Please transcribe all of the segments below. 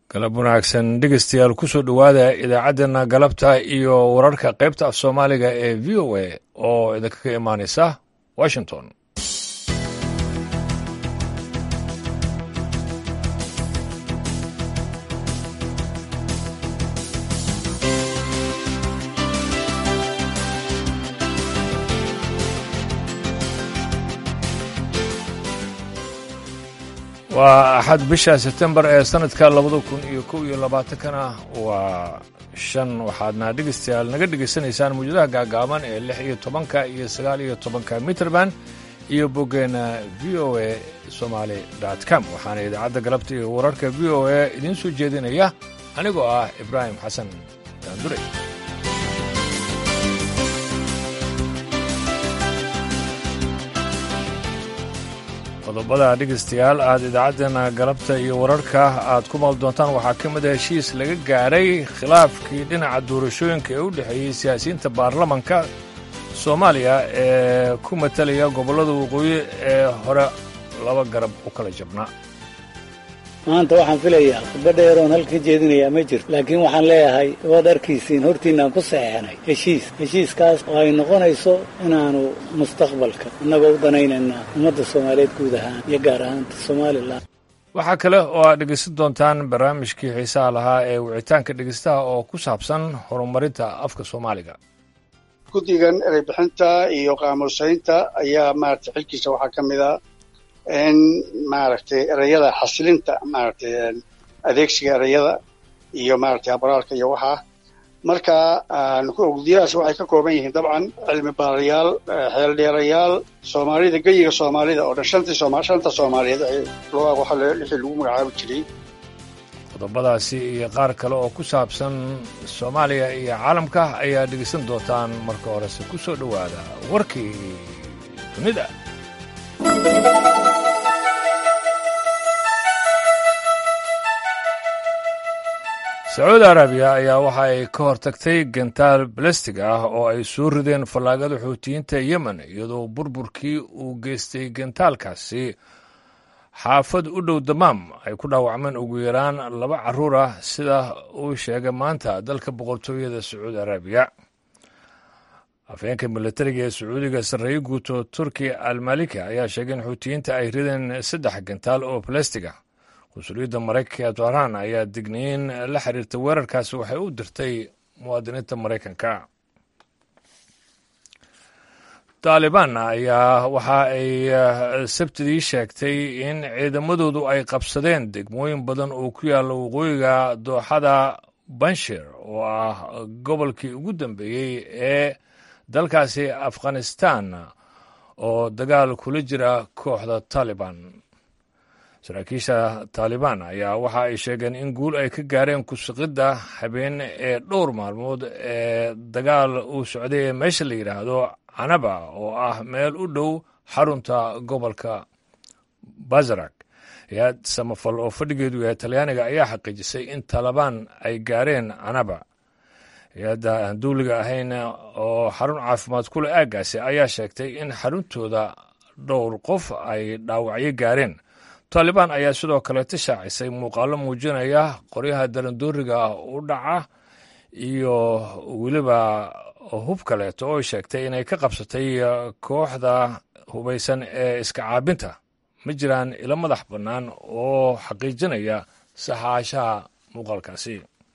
galab wanaagsan dhegeystayaal kusoo dhowaada idaacaddeenna galabta iyo wararka qaybta af soomaaliga ee v o a oo idinkaga imaanaysa washington waa axad bisha sebtembar ee sanadka labada kun iyo kow iyo labaatankana waa shan waxaadna dhegeystayaal naga dhegaysanaysaan mawjadaha gaagaaban ee lix iyo tobanka iyo sagaal iyo tobanka mitrband iyo boggeena v o a somaali com waxaana idaacadda galabta iyo wararka v o a idiin soo jeedinaya anigoo ah ibraahim xasan daandure qodobada dhegeystayaal aad idaacaddeenna galabta iyo wararka aad ku maal doontaan waxaa ka mid a heshiis laga gaadhay khilaafkii dhinaca doorashooyinka ee u dhexeeyey siyaasiyiinta baarlamanka soomaaliya ee ku matalaya gobollada waqooyi ee hore laba garab u kala jabnaa maanta waxaan filayaa khudba dheeroon halka jeedinayaa ma jirto laakiin waxaan leeyahay waad arkiisiin hortiinaan ku saxeexnay heshiis heshiiskaas oo ay noqonayso inaanu mustaqbalka innagoo u danaynaynaa ummadda soomaaliyeed guud ahaan iyo gaar ahaanta somalilan waxaa kale oo aad dhegeysan doontaan barnaamijkii xiisaha lahaa ee wicitaanka dhegeystaha oo ku saabsan horumarinta afka soomaaliga guddigan ereybixinta iyo qaamuusaynta ayaa maaragtay xilkiisa waxaa ka mid a in maaragtay ereyada xasilinta maaragtay adeegsiga ereyada iyo maaragtay habraalka iyo waxaa marka gudiyadaas waxay ka kooban yihiin dabcan cilmi baarayaal xeeldheerayaal soomaalida geyiga soomaalida oo dhan shantii sooma shanta soomaaliyeed waxa lixii lagu magacaabi jiray qodobadaasi iyo qaar kale oo ku saabsan soomaaliya iyo caalamka ayaa dhegeysan doontaan marka horese ku soo dhowaada warkii dunida sacuudi arabiya ayaa waxa ay ka hortagtay gantaal balastig ah oo ay soo rideen fallaagada xuutiyiinta yemen iyadoo burburkii uu geystay gantaalkaasi xaafad u dhow damaam ay ku dhaawacmeen ugu yaraan laba carruur ah sida uu sheegay maanta dalka boqortooyada sacuudi arabiya afheenka milatariga ee sacuudiga sarreeye guuto turki almalika ayaa sheegay in xuutiyiinta ay rideen saddex gantaal oo balastiga qunsuliyadda maraykanka ee tohraan ayaa digniin la xiriirta weerarkaasi waxay u dirtay muwaadiniinta maraykanka taalibaan ayaa waxa ay sabtidii sheegtay in ciidamadoodu ay qabsadeen degmooyin badan oo ku yaalla waqooyiga dooxada banshir oo ah gobolkii ugu dambeeyey ee dalkaasi afghanistan oo dagaal kula jira kooxda taalibaan saraakiisha taalibaan ayaa waxa ay sheegeen in guul ay ka gaareen kusuqidda habeen ee dhowr maalmood ee dagaal uu socday ee meesha la yidhaahdo canaba oo ah meel u dhow xarunta gobolka bazarak hay-ad samafal oo fadhigeedu yahay talyaaniga ayaa xaqiijisay in taalibaan ay gaareen canaba hay-adda aan duuliga ahayn oo xarun caafimaad ku leh aaggaasi ayaa sheegtay in xaruntooda dhowr qof ay dhaawacyo gaareen taalibaan ayaa sidoo kaleeta shaacisay muuqaallo muujinaya qoryaha darandooriga u dhaca iyo weliba hub kaleeto oo sheegtay inay ka qabsatay kooxda hubaysan ee iska caabinta ma jiraan ilo madax bannaan oo xaqiijinaya saxaashaha muuqaalkaasi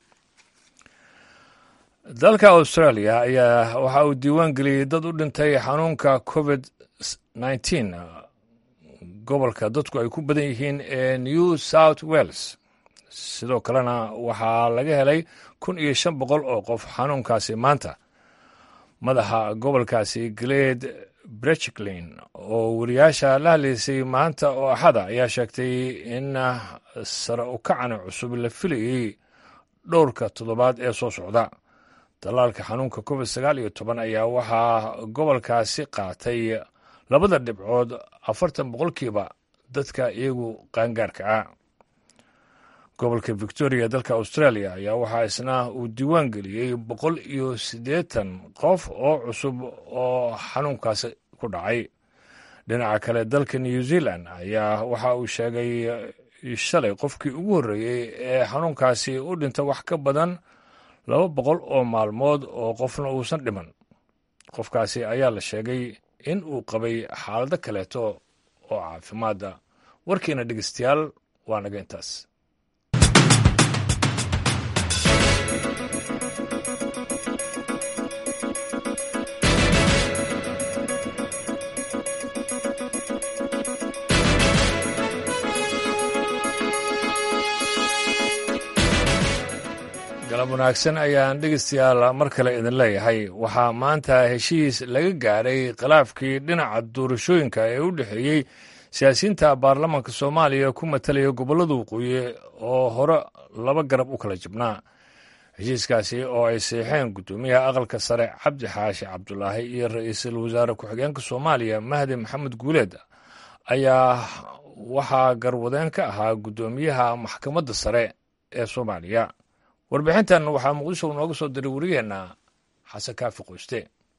dalka australia ayaa waxa uu diiwaan geliyey dad u dhintay xanuunka covid nneteen gobolka dadku ay ku badan yihiin ee new south wales sidoo kalena waxaa laga helay kun iyo shan boqol oo qof xanuunkaasi maanta madaxa gobolkaasi gled brechklin oo wariyaasha la hadlaysay maanta oo axada ayaa sheegtay in sare u kacani cusub la filayey dhowrka toddobaad ee soo socda dalaalka xanuunka covid sagaal iyo toban ayaa waxaa gobolkaasi qaatay labada dhibcood afartan boqolkiiba dadka iyagu qaangaarka ah gobolka victoria dalka australia ayaa waxaa isna uu diiwaan geliyey boqol iyo siddeetan qof oo cusub oo xanuunkaasi ku dhacay dhinaca kale dalka new zealand ayaa waxa uu sheegay shalay qofkii ugu horreeyey ee xanuunkaasi u dhinta wax ka badan laba boqol oo maalmood oo qofna uusan dhiman qofkaasi ayaa la sheegay in uu qabay xaalado kaleeto oo caafimaadda warkiina dhegeystayaal waa naga intaas galab wanaagsan ayaan dhegeystayaal mar kale idin leeyahay waxaa maanta heshiis laga gaadhay khilaafkii dhinaca doorashooyinka ee u dhexeeyey siyaasiyiinta baarlamaanka soomaaliya ku matalaya gobollada waqooyi oo hore laba garab u kala jibnaa heshiiskaasi oo ay seexeen guddoomiyaha aqalka sare cabdi xaashi cabdulaahi iyo ra-iisul wasaare ku-xigeenka soomaaliya mahdi maxamed guuleed ayaa waxaa garwadeen ka ahaa guddoomiyaha maxkamadda sare ee soomaaliya warbixintan waxaa muqdisho nooga soo diray wariyeenna xasan kaafi qoyste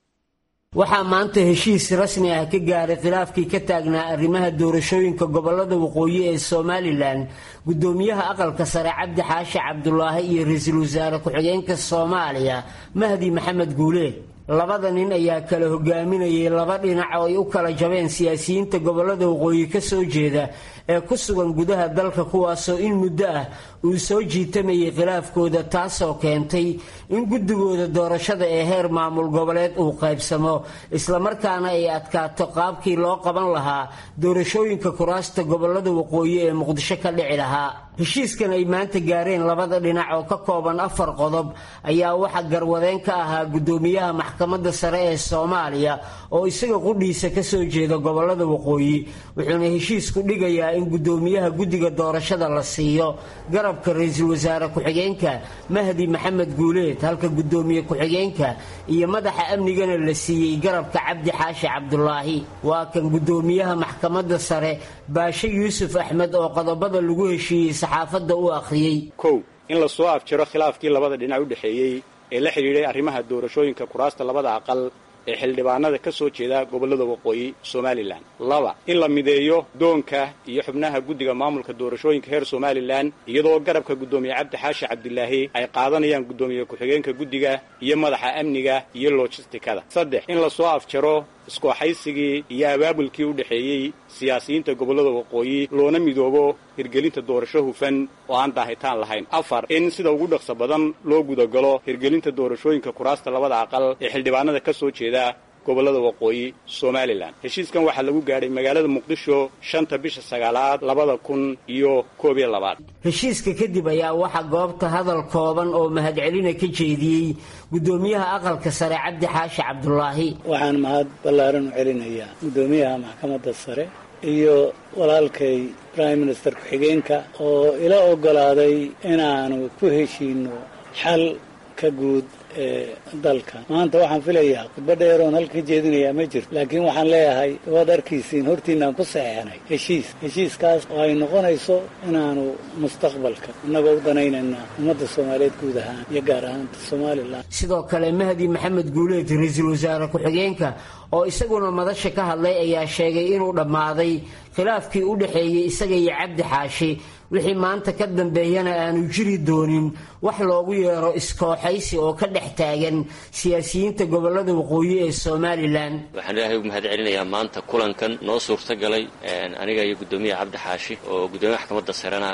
waxaa maanta heshiis rasmi ah ka gaaray khilaafkii ka taagnaa arrimaha doorashooyinka gobolada waqooyi ee somalilan guddoomiyaha aqalka sare cabdi xaashi cabdulaahi iyo ra-iisul wasaare ku-xigeenka soomaaliya mahdi maxamed guuleed labada nin ayaa kala hogaaminayay laba dhinac oo ay u kala jabeen siyaasiyiinta gobolada waqooyi ka soo jeeda ee ku sugan gudaha dalka kuwaasoo in muddo ah uu soo jiitamayay khilaafkooda taasoo keentay in guddigooda doorashada ee heer maamul goboleed uu qaybsamo islamarkaana ay adkaato qaabkii loo qaban lahaa doorashooyinka kuraasta gobolada waqooyi ee muqdisho ka dhici lahaa heshiiskan ay maanta gaareen labada dhinac oo ka kooban afar qodob ayaa waxaa garwadeen ka ahaa guddoomiyaha maxkamadda sare ee soomaaliya oo isaga qudhiisa kasoo jeeda gobolada waqooyi wuxuuna heshiisku dhigayaa in guddoomiyaha guddiga doorashada la siiyo garabka ra-iisul wasaare ku-xigeenka mahdi maxamed guuleed halka guddoomiye ku-xigeenka iyo madaxa amnigana la siiyey garabka cabdi xaashi cabdulaahi waa kan guddoomiyaha maxkamadda sare baashe yuusuf axmed oo qodobada lagu heshiiyey saxaafadda u akhriyey kow in la soo afjiro khilaafkii labada dhinac u dhexeeyey ee la xidhiidhay arrimaha doorashooyinka kuraasta labada aqal ee xildhibaanada ka soo jeeda gobollada waqooyi somalilan laba in la mideeyo doonka iyo xubnaha guddiga maamulka doorashooyinka heer somalilan iyadoo garabka guddoomiye cabdi xaashi cabdilaahi ay qaadanayaan guddoomiye ku-xigeenka guddiga iyo madaxa amniga iyo lojistikada saddex in la soo afjaro iskooxaysigii iyo abaabulkii u dhexeeyey siyaasiyiinta gobollada waqooyi loona midoobo hirgelinta doorasho hufan oo aan daahitaan lahayn afar in sida ugu dhaqso badan loo gudagalo hirgelinta doorashooyinka kuraasta labada aqal ee xildhibaanada ka soo jeeda gobollada waqooyi somalilan heshiiskan waxaa lagu gaadhay magaalada muqdisho shanta bisha sagaalaad labada kun iyo koob iyo labaad heshiiska kadib ayaa waxaa goobta hadal kooban oo mahadcelina ka jeediyey guddoomiyaha aqalka sare cabdi xaashi cabdulaahi waxaan mahad ballaaran u celinayaa guddoomiyaha maxkamadda sare iyo walaalkay prime minister ku-xigeenka oo ila oggolaaday inaanu ku heshiino xal ka guud ee dalka maanta waxaan filayaa khudba dheeroon halka jeedinayaa ma jirto laakiin waxaan leeyahay waad arkaysiin hortiinaan ku saxeexnay heshiis heshiiskaas oo ay noqonayso inaanu mustaqbalka innagoo u danaynayna ummadda soomaaliyeed guud ahaan iyo gaar ahaanta somalilan sidoo kale mahdi maxamed guuleed ra-iisul wasaare ku-xigeenka oo isaguna madasha ka hadlay ayaa sheegay inuu dhammaaday khilaafkii u dhexeeyey isaga iyo cabdi xaashi wixii maanta ka dambeeyana aanu jiri doonin wax loogu yeero iskooxaysi oo ka dhex taagan siyaasiyiinta gobolada waqooyi ee somalilan waxaan ilaahay ugu mahad celinayaa maanta kulankan noo suurtagalay aniga iyo guddoomiyaha cabdi xaashi oo guddoomiyaha maxkamadda sarena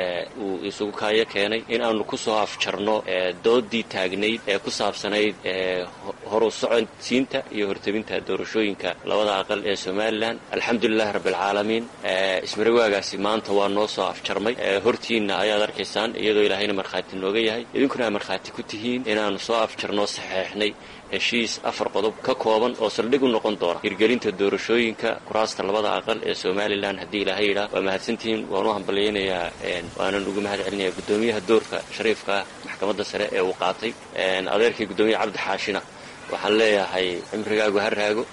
uu isugu kaayo keenay in aanu ku soo afjarno doodii taagnayd ee ku saabsanayd horu socodsiinta iyo hortabinta doorashooyinka labada aqal ee somalilan alxamdulilahi rabbialcaalamiin ismarawaagaasi maanta waa noo soo afjarmay hortiinna ayaad arkaysaan iyadoo ilaahayna markhaati nooga yahay idinkuna aad markhaati ku tihiin inaanu soo afjarnoo saxeexnay heshiis afar qodob ka kooban oo saldhig u noqon doona hirgelinta doorashooyinka kuraasta labada aqal ee somalilan haddii ilaahay yidhaah waa mahadsantihiin waan u hambalyaynayaa waanan ugu mahad celinayaa guddoomiyaha doorka shariifka ah maxkamadda sare ee uu qaatay adeerkii guddoomiyaha cabdi xaashina waxaan leeyahay cimrigaagu ha raago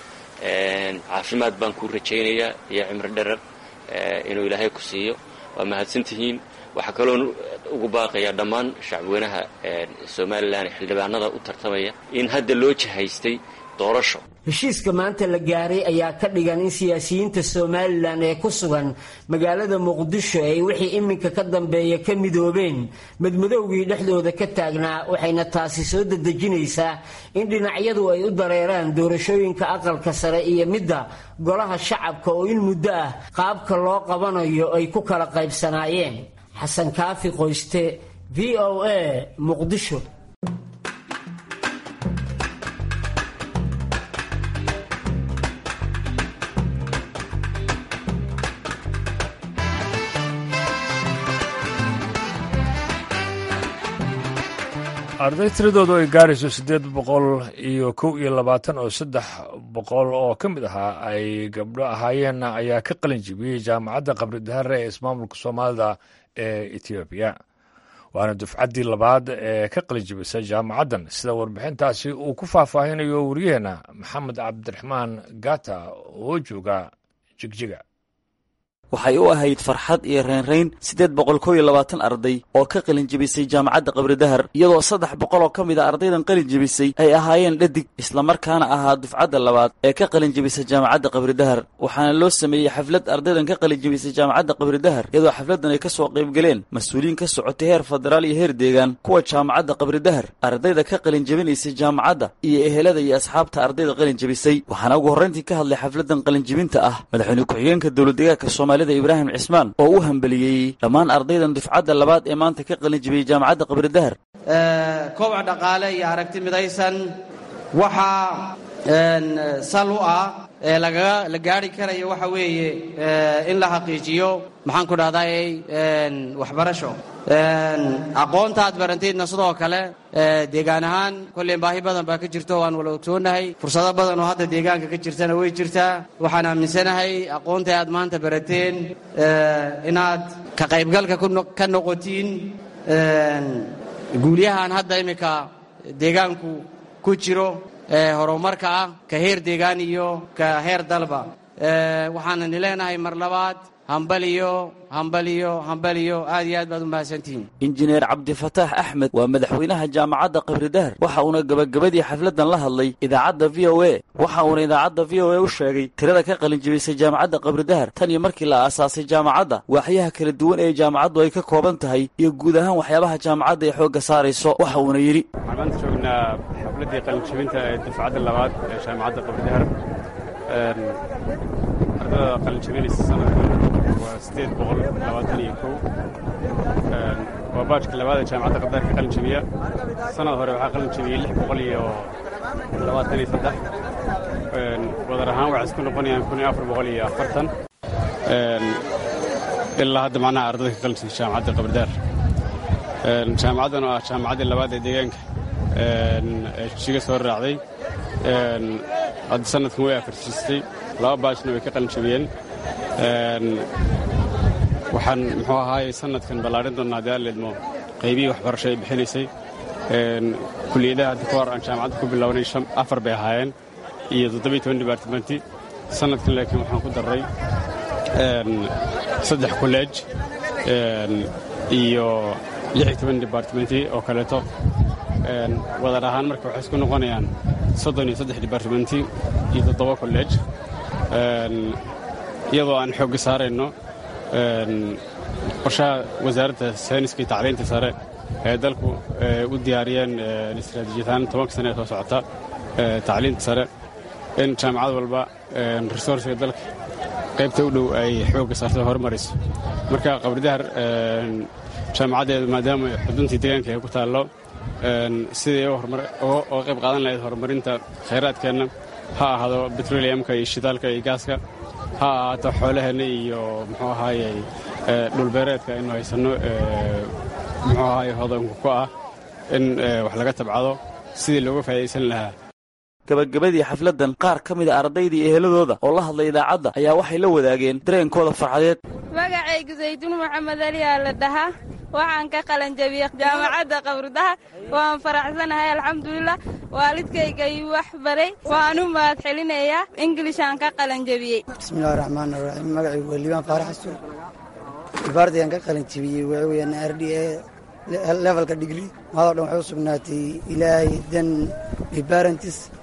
caafimaad baan kuu rajaynayaa iyo cimri dherer inuu ilaahay ku siiyo waa mahadsantihiin waxaa kaloon ugu baaqayaa dhammaan shacbweynaha somalilan ee xildhibaanada u tartamaya in hadda loo jihaystay doorasho heshiiska maanta la gaaray ayaa ka dhigan in siyaasiyiinta somalilan ee ku sugan magaalada muqdisho ay wixii iminka ka dambeeya ka midoobeen madmadowgii dhexdooda ka taagnaa waxayna taasi soo dedejinaysaa in dhinacyadu ay u dareeraan doorashooyinka aqalka sare iyo midda golaha shacabka oo in muddo ah qaabka loo qabanayo ay ku kala qaybsanaayeen xasan kaafi qoyste v o a muqdisho arday tiradoodu ay gaarayso siddeed boqol iyo kow iyo labaatan oo saddex boqol oo ka mid ahaa ay gabdho ahaayeenna ayaa ka qalin jibiyey jaamacadda qabridahare ee ismaamulka soomaalida ee etoobiya waana dufcaddii labaad ee ka qalin jibisa jaamacaddan sida warbixintaasi uu ku faahfaahinayo wariyaheenna maxamed cabdiraxmaan gata oo jooga jigjiga waxay u ahayd farxad iyo reynrayn siddeed boqol kow iyo labaatan arday oo ka qalin jebisay jaamacadda qabridahar iyadoo saddex boqol oo ka mid a ardaydan qalin jebisay ay ahaayeen dhadig islamarkaana ahaa dufcadda labaad ee ka qalin jebisa jaamacadda qabridahar waxaana loo sameeyey xaflad ardaydan ka qalin jebisay jaamacadda qabridahar iyadoo xafladdan ay ka soo qaybgaleen mas-uuliyiin ka socotay heer federaal iyo heer deegaan kuwa jaamacadda qabridahar ardayda ka qalin jebinaysay jaamacadda iyo ehelada iyo asxaabta ardayda qalin jebisay waxaana ugu horrayntii ka hadlay xafladdan qalin jebinta ah madaxweyne ku-xigeenka dowladdegaanka soomaaliya ibraahim cismaan oo u hambeliyey dhammaan ardaydan dufcadda labaad ee maanta ka qalin jibiyey jaamacadda qabridahar kobac dhaqaale iyo aragti midaysan waxaa sal u ah ee lagaga la gaari karayo waxa weeye in la xaqiijiyo maxaan ku dhahday waxbarasho aqoonta aad barantaydna sidoo kale deegaan ahaan kolleen baahi badan baa ka jirto waan wala ogtoonahay fursado badan oo hadda deegaanka ka jirtana way jirtaa waxaan aaminsanahay aqoonta aad maanta barateen inaad ka qaybgalka ka noqotiin guulyahan hadda iminka deegaanku ku jiro horumarka ah ka heer deegaan iyo ka heer dalba waxaanani leenahay mar labaad hambaliyo hambaliyo hambaliyo aad iyo aad baad u mahadsantihiin injineer cabdifataax axmed waa madaxweynaha jaamacadda qabridahar waxa uuna gebagabadii xafladdan la hadlay idaacadda v o a waxa uuna idaacadda v o a u sheegay tirada ka qalin jebisay jaamacadda qabridahar tan iyo markii la aasaasay jaamacadda waaxyaha kala duwan ee jaamacaddu ay ka kooban tahay iyo guud ahaan waxyaabaha jaamacadda ay xoogga saarayso waxa uuna yidhi waxaan maanta joognaa xafladdii qalinjebinta ee dufcadda labaad ee jaamacadda qabridahar ardada qalinjebinaysa sanadkan waa siddeed boqol labaatan iyo kow waa baajka labaad ee jaamacadda qabdaar ka qalin jebiya sanad hore waxaa qalin jebiyey lix boqol iyo labaatan iyo saddex wadar ahaan waxay isku noqonayaan kun iyo afar boqol iyo afartan ilaa hadda macnaha ardada ka qalin jebiyey jaamacadda qabdaar jaamacaddan oo ah jaamacaddii labaad ee deegaanka ee jiga soo raacday hadda sanadkan way afarsiistay laba baajna way ka qalin jebiyeen waxaan muxuu ahaaye sanadkan ballaarin doonnaa haddii aan leedmo qaybihii waxbarasho ay bixinaysay kuliyadaha hadda ka hor aan jaamacadda ku bilownay afar bay ahaayeen iyo toddobiyo toban dibartimenti sanadkan laakiin waxaan ku darray saddex kolleej iyo lix iyo toban dibartimenti oo kaleeto wadar ahaan marka waxay isku noqonayaan soddon iyo saddex dibartimenti iyo toddoba kolleej iyadoo aan xoogga saarayno qorshaha wasaaradda sayniska iyo tacliinta sare ee dalku u diyaariyeen istaraatiijiyatahaan tobanka sane ee soo socota tacliinta sare in jaamacad walba resoursiga dalka qaybta u dhow ay xoogga saarto horumarayso marka qabridahar jaamacaddeedu maadaama xuduntii deegaanka ay ku taallo sidai uga qayb qaadan lahayd horumarinta khayraadkeenna ha ahaado betroliyamka iyo shidaalka iyo gaaska ha ahaato xoolaheenna iyo muxuu ahaaye dhulbeereedka aynu haysanno muxuu ahaaye hodanku ku ah in wax laga tabcado sidii looga faa'idaysan lahaa gabagabadii xafladdan qaar ka mida ardaydii eheladooda oo la hadlay idaacadda ayaa waxay la wadaageen dareenkooda farxadeed magacaygu sayduun maxamed aliyaa la dhahaa waxaan ka qalanjabiyey jaamacadda qabrudaha waan faraxsanahay alxamdulilah waalidkayga ii wax baray waan u mahad celinayaa inglishaan ka qalanjabiyey bismillahi raxmaan raxiim magacaygu waa liibaan faarax xasuun dibaardayaan ka qalanjabiyey waxa weeyaan r d a levelka digri mahadoo dhan waxay u sugnaatay ilaahay dan bibarentis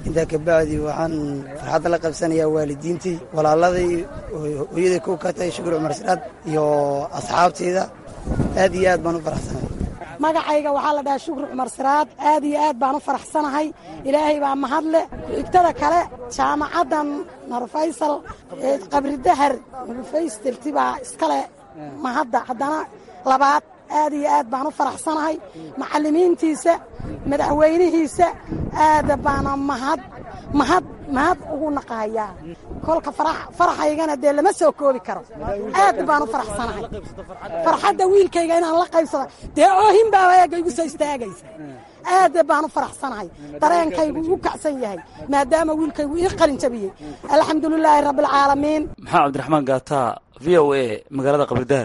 intaa kabacdi waxaan farxadda la qabsanayaa waalidiintii walaaladii hooyaday ku katay shukur cumar siraad iyo asxaabteyda aad iyo aad baan u faraxsanahay magacayga waxaa la dhahaa shukri cumar siraad aad iyo aad baan u faraxsanahay ilaahay baa mahadle ku-xigtada kale jaamacaddan narfaysal qabridahar narfaystirti baa iskale mahadda haddana labaad aad iyo aad baan u faraxsanahay macallimiintiisa madaxweynihiisa aad baana mahad mahad mahad ugu naqahayaa kolka faraxaygana dee lama soo koobi karo aad baan u faraxsanahay farxadda wiilkayga inaan la qaybsada dee oohin baaba eega igu soo istaagaysa aad baan u faraxsanahay dareenkaygu ugu kacsan yahay maadaama wiilkaygu ii qalin jabiyey alxamdulilaahi rabbialcaalamiin maxaa cabdiraxmaan gaataa v o a magaalada qabridaar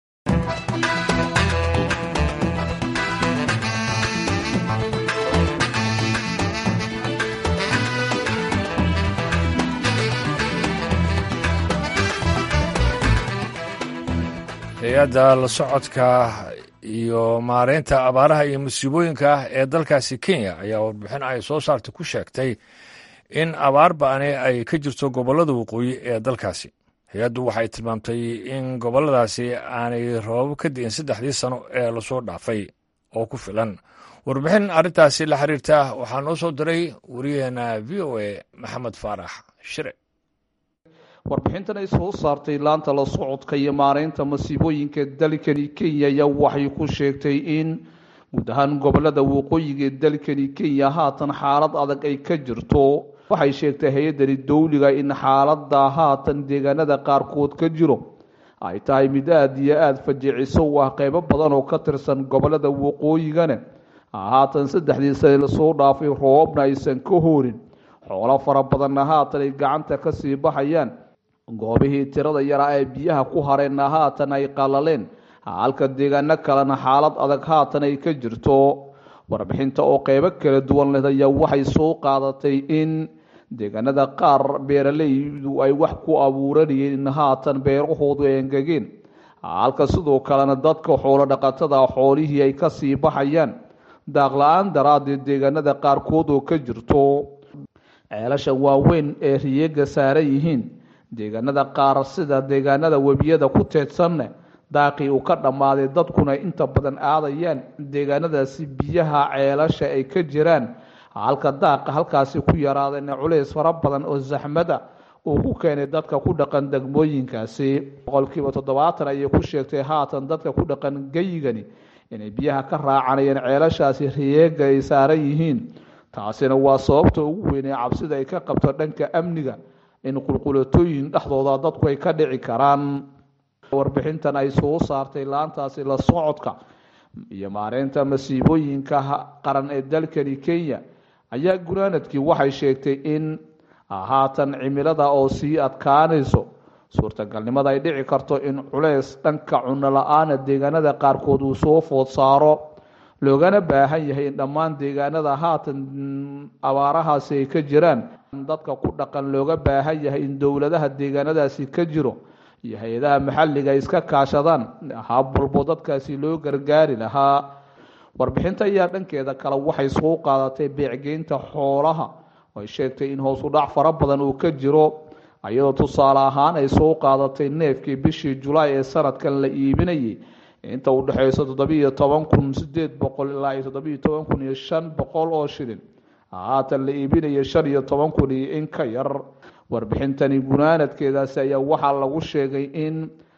hay-adda la socodka iyo maareynta abaaraha iyo musiibooyinka ee dalkaasi kenya ayaa warbixin ay soo saartay ku sheegtay in abaar ba'ani ay ka jirto gobollada waqooyi ee dalkaasi hay-addu waxay tilmaamtay in gobolladaasi aanay rababo ka di'in saddexdii sano ee lasoo dhaafay oo ku filan warbixin arrintaasi la xiriirta waxaa noo soo diray wariyaheena v o a maxamed faarax shire warbixintan ay soo saartay laanta la socodka iyo maareynta masiibooyinka dalkani kenya ayaa waxay ku sheegtay in guud ahaan gobolada waqooyiga ee dalkani kenya haatan xaalad adag ay ka jirto waxay sheegtay hay-addani dowliga in xaalada haatan deegaanada qaarkood ka jiro ay tahay mid aada iyo aada fajiciso u ah qeybo badan oo ka tirsan gobolada waqooyigana haatan saddexdii sane lasoo dhaafay roobabna aysan ka hoorin xoolo fara badanna haatan ay gacanta kasii baxayaan goobihii tirada yaraa ee biyaha ku hareenna haatan ay qalaleen halka deegaano kalena xaalad adag haatan ay ka jirto warbixinta oo qeybo kala duwan leh ayaa waxay soo qaadatay in deegaanada qaar beeralaydu ay wax ku abuuranayeen in haatan beerahoodu ay engegeen halka sidoo kalena dadka xoolo dhaqatada xoolihii ay kasii baxayaan daaqla-aan daraaddeed deegaanada qaarkood oo ka jirto ceelasha waaweyn ee riyeega saaran yihiin deegaanada qaar sida deegaanada webiyada ku teedsanne daaqii uu ka dhammaaday dadkuna inta badan aadayaan deegaanadaasi biyaha ceelasha ay ka jiraan halka daaqa halkaasi ku yaraadeen culays fara badan oo saxmada uu ku keenay dadka ku dhaqan degmooyinkaasi boqolkiiba toddobaatan ayay ku sheegtay haatan dadka ku dhaqan geyigani inay biyaha ka raacanayeen ceelashaasi riyeega ay saaran yihiin taasina waa sababta ugu weyn ee cabsida ay ka qabto dhanka amniga in qulqulatooyin dhexdooda dadku ay ka dhici karaan warbixintan ay soo saartay laantaasi la socodka iyo maareynta masiibooyinka qaran ee dalkani kenya ayaa gunaanadkii waxay sheegtay in haatan cimilada oo sii adkaanayso suurtagalnimada ay dhici karto in culeys dhanka cuno la-aana deegaanada qaarkood uu soo food saaro loogana baahan yahay in dhammaan deegaanada haatan abaarahaasi ay ka jiraan dadka ku dhaqan looga baahan yahay in dowladaha deegaanadaasi ka jiro iyo hay-adaha maxalliga ay iska kaashadaan hab walbo dadkaasi loo gargaari lahaa warbixinta ayaa dhankeeda kale waxay soo qaadatay beecgeynta xoolaha oo ay sheegtay in hoos u dhac fara badan uu ka jiro iyadoo tusaale ahaan ay soo qaadatay neefkii bishii julaay ee sanadkan la iibinayay inta u dhexeyso toddobiiyo toban kun sideed boqol ilaa iyo toddobiiyo toban kun iyo shan boqol oo shilin haatan la iibinaya shan iyo toban kun iyo in ka yar warbixintani gunaanadkeedaasi ayaa waxaa lagu sheegay in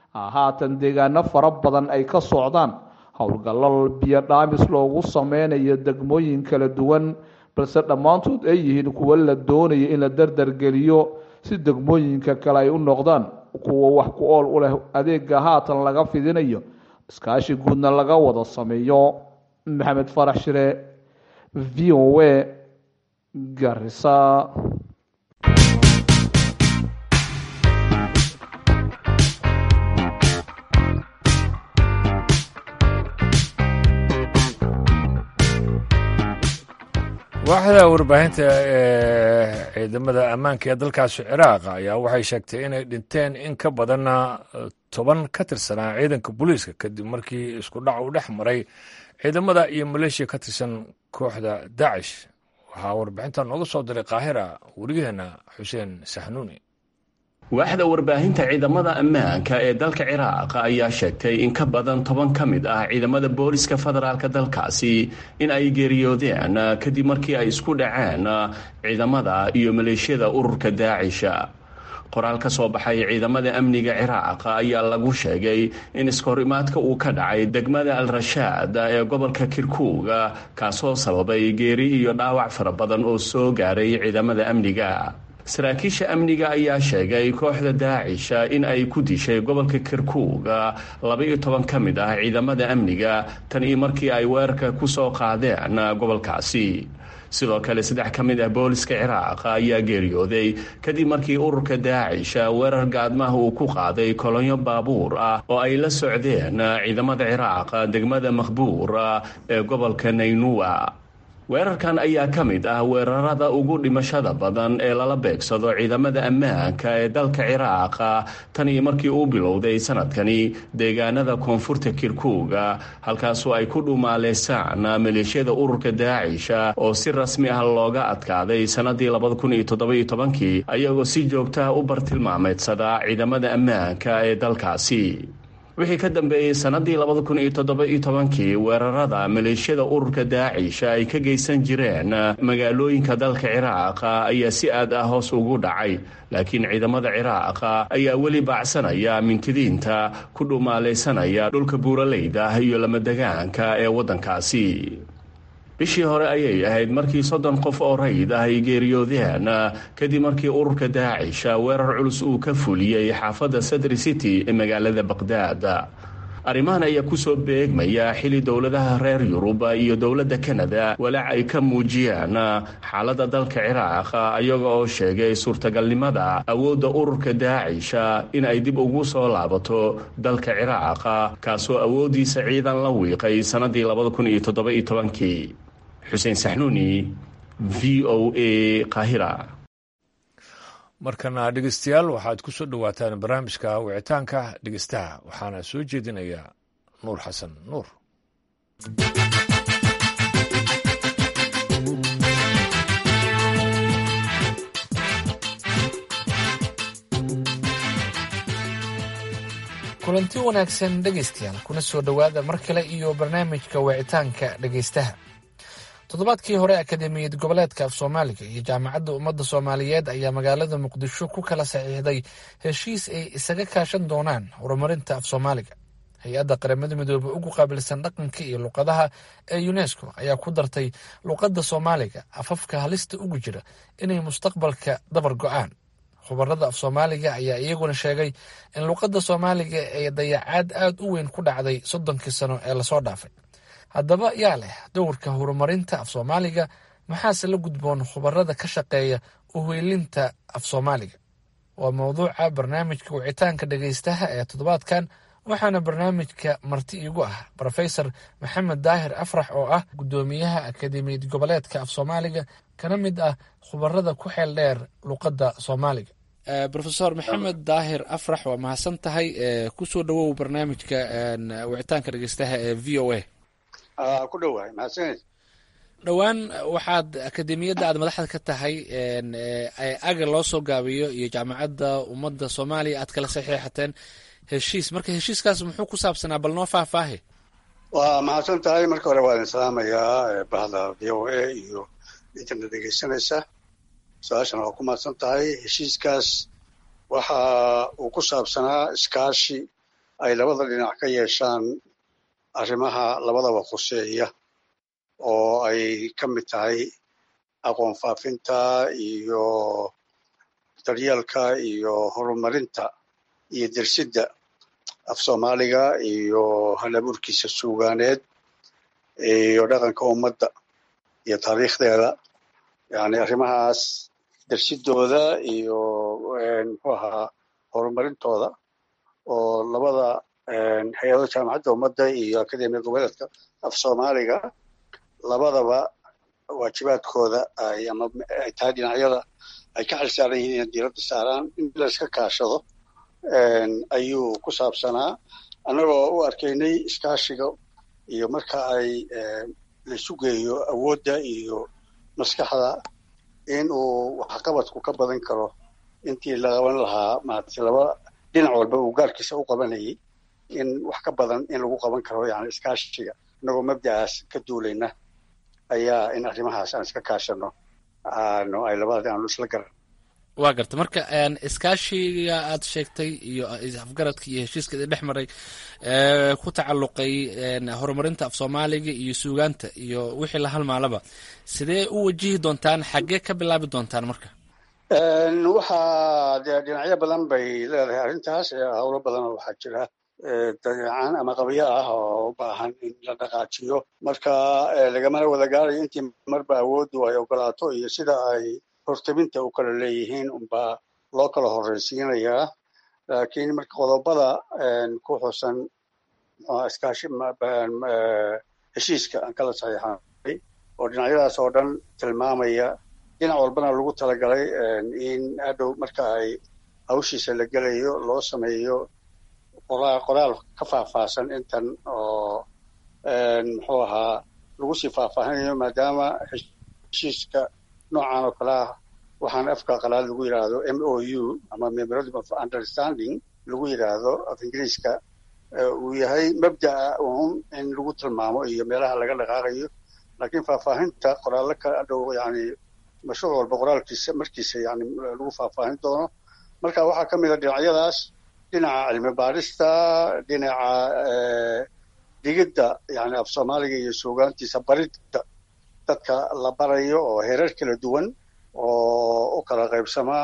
haatan deegaano fara badan ay ka socdaan howlgallo biyo dhaamis loogu sameynayo degmooyin kala duwan balse dhammaantood ay yihiin kuwo la doonayo in la dardargeliyo si degmooyinka kale ay u noqdaan kuwa wax ku ool u leh adeega haatan laga fidinayo iskaashi guudna laga wada sameeyo maxamed farax shire v o a garisa waaxda warbaahinta ee ciidamada ammaanka ee dalkaasi ciraaq ayaa waxay sheegtay inay dhinteen in ka badan toban ka tirsanaa ciidanka booliiska kadib markii isku dhac uu dhex maray ciidamada iyo maleeshiya ka tirsan kooxda dacish waxaa warbixinta nooga soo diray qaahira warigeenna xuseen saxnuuni waaxda warbaahinta ciidamada ammaanka ee dalka ciraaq ayaa sheegtay in ka badan toban ka mid ah ciidamada booliska federaalk dalkaasi in ay geeriyoodeen kadib markii ay isku dhaceen ciidamada iyo maleeshiyada ururka daacisha qoraal ka soo baxay ciidamada amniga ciraaq ayaa lagu sheegay in iskahorimaadka uu ka dhacay degmada al rashaad ee gobolka kirkuuga kaasoo sababay geeri iyo dhaawac fara badan oo soo gaaray ciidamada amniga saraakiisha amniga ayaa sheegay kooxda daacisha in ay ku dishay gobolka kirkuuga laba-iyo toban ka mid ah ciidamada amniga tan iyo markii ay weerarka ku soo qaadeen gobolkaasi sidoo kale saddex ka mid ah booliska ciraaq ayaa geeriyooday kadib markii ururka daacisha weerar gaadmaha uu ku qaaday kolonyo baabuur ah oo ay la socdeen ciidamada ciraaq degmada makhbuur ee gobolka naynuwa weerarkan ayaa ka mid ah weerarada ugu dhimashada badan ee lala beegsado ciidamada ammaanka ee dalka ciraaq tan iyo markii uu bilowday sanadkani deegaanada koonfurta kirkuuga halkaasoo ay ku dhumaaleysaan maleeshiyada ururka daacisha oo si rasmi ah looga adkaaday sannadii labadakuniyotoddobayotobankii ayagoo si joogtaha u bartilmaameedsada ciidamada ammaanka ee dalkaasi wixii ka dambeeyey sannadii labada kun iyo toddoba-iyo tobankii weerarada maleeshiyada ururka daacisha ay ka geysan jireen magaalooyinka dalka ciraaq ayaa si aad ah hoos ugu dhacay laakiin ciidamada ciraaq ayaa weli baacsanaya mintidiinta ku dhumaalaysanaya dhulka buuraleyda iyo lamadegaanka ee waddankaasi bishii hore ayay ahayd markii soddon qof oo rayid ah ay geeriyoodeen kadib markii ururka daacisha weerar culus uu ka fuliyey xaafadda sadri city ee magaalada baqhdaad arrimahan ayaa kusoo beegmaya xili dowladaha reer yurub iyo dowladda kanada walaac ay ka muujiyeen xaaladda dalka ciraaq iyaga oo sheegay suurtagalnimada awoodda ururka daacisha in ay dib ugu soo laabato dalka ciraaq kaasoo awooddiisa ciidan la wiiqay sannadii labada kun iyo toddoba-iyo tobankii xuseen saxnuuni v o a qaahira markana dhegeystayaal waxaad ku soo dhowaataan barnaamijka wicitaanka dhegeystaha waxaana soo jeedinaya nuur xasan nuur kulanti wanaagsan dhegaystayaal kuna soo dhowaada mar kale iyo barnaamijka wicitaanka dhegaystaha toddobaadkii hore akademiyad goboleedka af soomaaliga iyo jaamacadda ummadda soomaaliyeed ayaa magaalada muqdisho ku kala saxiixday heshiis ay isaga kaashan doonaan horumarinta af soomaaliga hay-adda qaramada midoobey ugu qaabilsan dhaqanka iyo luqadaha ee unesco ayaa ku dartay luqadda soomaaliga afafka halista ugu jira inay mustaqbalka dabar go-aan khubarada af soomaaliga ayaa iyaguna sheegay in luqadda soomaaliga ay dayacaad aada u weyn ku dhacday soddonkii sano ee lasoo dhaafay haddaba yaa leh dowrka horumarinta af soomaaliga maxaase la gudboon khubarada ka shaqeeya uhoylinta af soomaaliga waa mowduuca barnaamijka wicitaanka dhegaystaha ee toddobaadkan waxaana barnaamijka marti iigu ah rofesor maxamed daahir afrax oo ah guddoomiyaha akademiyad goboleedka af soomaaliga kana mid ah khubarada ku xeel dheer luqadda soomaaliga rofesor maxamed daahir afrax waa mahadsan tahay kusoo dhawow barnaamijka wicitaanka dhegeystaha ee v o a ku dhowahay mahadsaned dhowaan waxaad akademiyadda aad madaxda ka tahay aga loo soo gaabiyo iyo jaamacadda ummadda soomaaliya aad kala saxiixateen heshiis marka heshiiskaas muxuu ku saabsanaa bal noo faahfaahi waa mahadsan tahay marka hore waa idin salaamayaa bahda v o a iyo intana dhegeysanaysa su-aashana waa ku mahadsan tahay heshiiskaas waxa uu ku saabsanaa iskaashi ay labada dhinac ka yeeshaan arrimaha labadaba khuseeya oo ay ka mid tahay aqoon faafinta iyo daryeelka iyo horumarinta iyo dersidda af soomaaliga iyo halaburkiisa suugaaneed iyo dhaqanka ummadda iyo taariikhdeeda yani arrimahaas dersidooda iyo muxuu ahaa horumarintooda oo labada hay-ado jaamacadda ummadda iyo akademiya goboleedka af soomaaliga labadaba waajibaadkooda ay ama ay tahay dhinacyada ay ka xil saaran yihiin inay diiradda saaraan in layska kaashado ayuu ku saabsanaa annagoo u arkaynay iskaashiga iyo marka ay laisu geeyo awoodda iyo maskaxda in uu waxqabadku ka badan karo intii la qaban lahaa maaragtay laba dhinac walba uu gaarkiisa u qabanayay in wax ka badan in lagu qaban karo yani iskaashiga inagoo mabda'aas ka duulayna ayaa in arrimahaas aan iska kaashano aanu ay labada aanu isla garan waa garta marka iskaashiga aad sheegtay iyo afgaradka iyo heshiiska idin dhex maray ku tacalluqay horumarinta af soomaaliga iyo suugaanta iyo wixii la halmaalaba sidee u wajihi doontaan xaggee ka bilaabi doontaan marka waxaa dee dhinacyo badan bay leedahay arrintaas howlo badanoo waxaa jira dabeecaan ama qabyo ah oo u baahan in la dhaqaajiyo marka lagamana wada gaarayo intii marba awooddu ay ogolaato iyo sida ay hortabinta u kala leeyihiin unbaa loo kala horreysiinayaa laakiin marka qodobada ku xusan iskaashi heshiiska aan kala saxiixanay oo dhinacyadaas oo dhan tilmaamaya dhinac walbana lagu talagalay in hadhow marka ay hawshiisa la gelayo loo sameeyo qoraal ka faahfaahsan intan oo muxuu ahaa lagu sii faahfaahinayo maadaama heshiiska noocan oo kale ah waxaan afka qalaad lagu yidhaahdo m o u ama memorandum of understanding lagu yidhaahdo af ingiriiska uu yahay mabda'a un in lagu tilmaamo iyo meelaha laga dhaqaaqayo laakiin faahfaahinta qoraallo ka dhow yani mashruuc walba qoraalkiisa markiisa yani lagu faahfaahin doono marka waxaa ka mid a dhinacyadaas dhinaca cilmi baarista dhinaca digidda yani af soomaaliga iyo suugaantiisa baridda dadka la barayo oo heerar kala duwan oo u kala qaybsamaa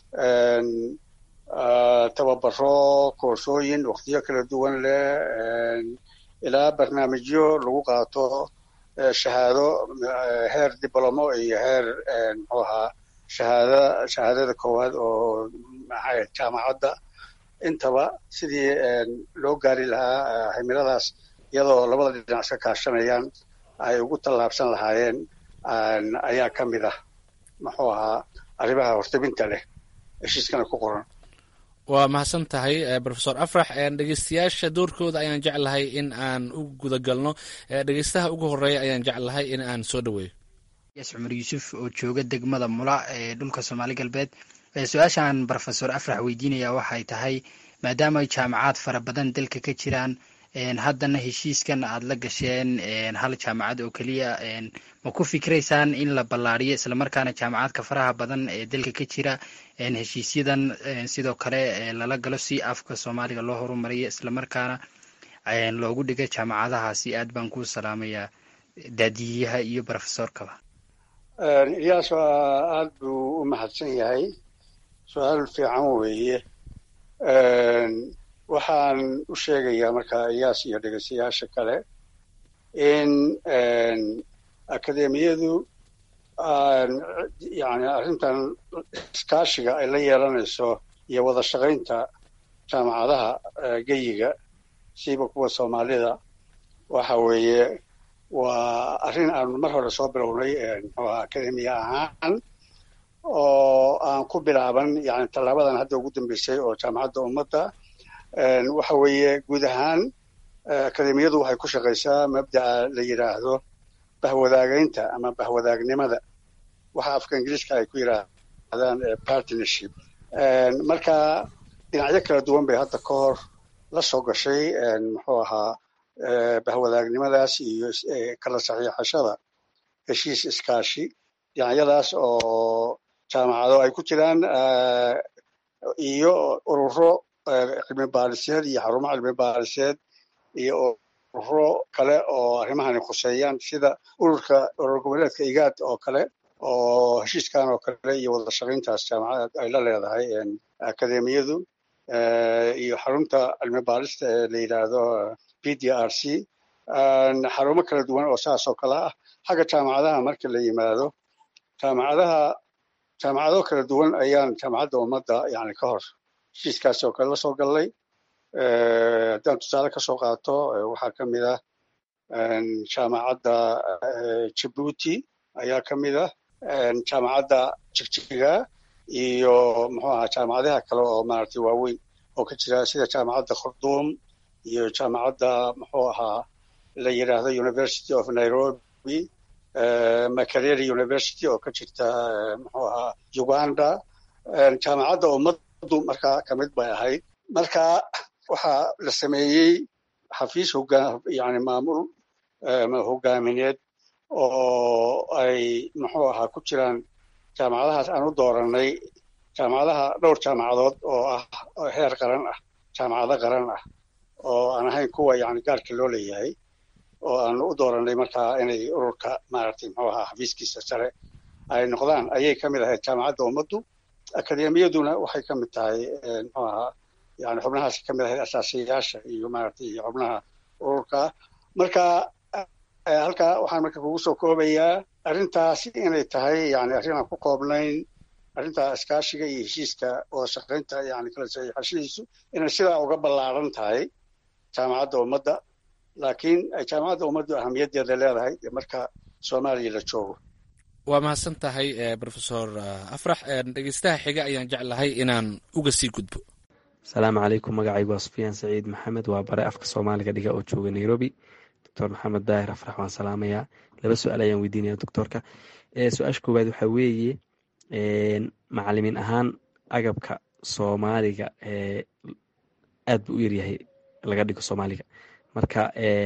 tababaro koorsooyin waktiyo kala duwan leh ilaa barnaamijyo lagu qaato shahaado heer diblomo iyo heer muxuu ahaa shahaada shahaadada koowaad oo maxay jaamacadda intaba sidii loo gaari lahaa himiladaas iyadoo labada dhinac iska kaashanayaan ay ugu tallaabsan lahaayeen ayaa ka mid ah muxuu ahaa arrimaha hortabinta leh heshiiskana ku qoran waa mahadsan tahay rofesor afrax dhegeystayaasha doorkooda ayaan jeclahay in aan u gudagalno dhegeystaha ugu horeeya ayaan jeclahay in aan soo dhaweeyo yes cumar yuusuf oo jooga degmada mula ee dhulka soomaali galbeed su-aashaan rofesor afrax weydiinaya waxay tahay maadaama jaamacaad fara badan dalka ka jiraan haddana heshiiskan aad la gasheen hal jaamacad oo keliya ma ku fikraysaan in la ballaariyo islamarkaana jaamacadka faraha badan ee dalka ka jira heshiisyadan sidoo kale lala galo si afka soomaaliga loo horumariyo islamarkaana loogu dhiga jaamacadahaasi aad baan ku salaamayaa daadiyaha iyo rofesorkaba iyaas aad buu u mahadsan yahay su-aal fiican weeye waxaan u sheegayaa marka iyaas iyo dhegeystayaasha kale in akademiyadu yani arrintan iskaashiga ay la yeelanayso iyo wada shaqaynta jaamacadaha geyiga siiba kuwa soomaalida waxa weeye waa arrin aanu mar hore soo bilownay muxuuha akademiya ahaan oo aan ku bilaaban yani tallaabadan hadda ugu dambeysay oo jaamacadda ummadda waxa weeye guud ahaan akademiyadu waxay ku shaqaysaa mabda'a la yidhaahdo bahwadaagaynta ama bahwadaagnimada waxa afka ingiriiska ay ku yidhaahdaan partnership marka dhinacyo kala duwan bay hadda ka hor la soo gashay muxuu ahaa bahwadaagnimadaas iyo kala saxiixashada heshiis iskaashi dhinacyadaas oo jaamacado ay ku jiraan iyo ururo cilmi baariseed iyo xarumo cilmi baariseed iyo ururo kale oo arrimahani khuseeyaan sida ururka urur goboleedka igaad oo kale oo heshiiskan oo kale iyo wada shaqayntaas jaamacad ay la leedahay akademiyadu iyo xarunta cilmi baarista ee la yidhaahdo p d r c xarumo kala duwan oo saas oo kale ah xagga jaamacadaha marka la yimaado jaamacadaha jaamacado kala duwan ayaan jaamacadda ummadda yani ka hor heshiiskaasi oo kale la soo gallay haddaan tusaale ka soo qaato waxaa ka mid ah jaamacadda jibuuti ayaa ka mid ah jaamacadda jigjiga iyo muxuu ahaa jaamacadaha kale oo maaragtay waaweyn oo ka jira sida jaamacadda khurduum iyo jaamacadda muxuu ahaa la yidhaahdo university of nairobi makerere university oo ka jirta muxuu ahaa uganda jaamacadda ummaddu markaa ka mid bay ahayd marka waxaa la sameeyey xafiis hogaa yani maamul hogaamineed oo ay muxuu ahaa ku jiraan jaamacadahaas aan u dooranay jaamacadaha dhowr jaamacadood oo ah heer qaran ah jaamacado qaran ah oo aan ahayn kuwa yani gaarka loo leeyahay oo aanu u dooranay markaa inay ururka maaragtay muxuu ahaa xafiiskiisa sare ay noqdaan ayay ka mid ahayd jaamacadda ummaddu akademiyaduna waxay ka mid tahay muxuu ahaa yani xubnahaas ka mid ahayd asaasiyayaasha iyo maaragtay iyo xubnaha ururka marka halkaa waxaan marka kugu soo koobayaa arrintaasi inay tahay yani arrin aan ku koobnayn arrinta iskaashiga iyo heshiiska oo shaqaynta yani kala saxiixashadiisu inay sidaa uga ballaaran tahay jaamacadda ummadda laakiin ay jaamacadda ummaddu ahamiyaddeeda leedahay marka soomaaliya la joogo waa mahadsan tahay rofesor afrax dhegeystaha xiga ayaan jeclahay inaan uga sii gudbo asalaamu calaykum magacaygu waa sufyaan saciid maxamed waa bare afka soomaaliga dhiga oo jooga nairobi doctor maxamed daahir afrax waan salaamayaa laba su-aal ayaan weydiinaya doctorka su-aasha koowaad waxaa weeye macalimiin ahaan agabka soomaaliga aad buu u yaryahay laga dhigo soomaaliga marka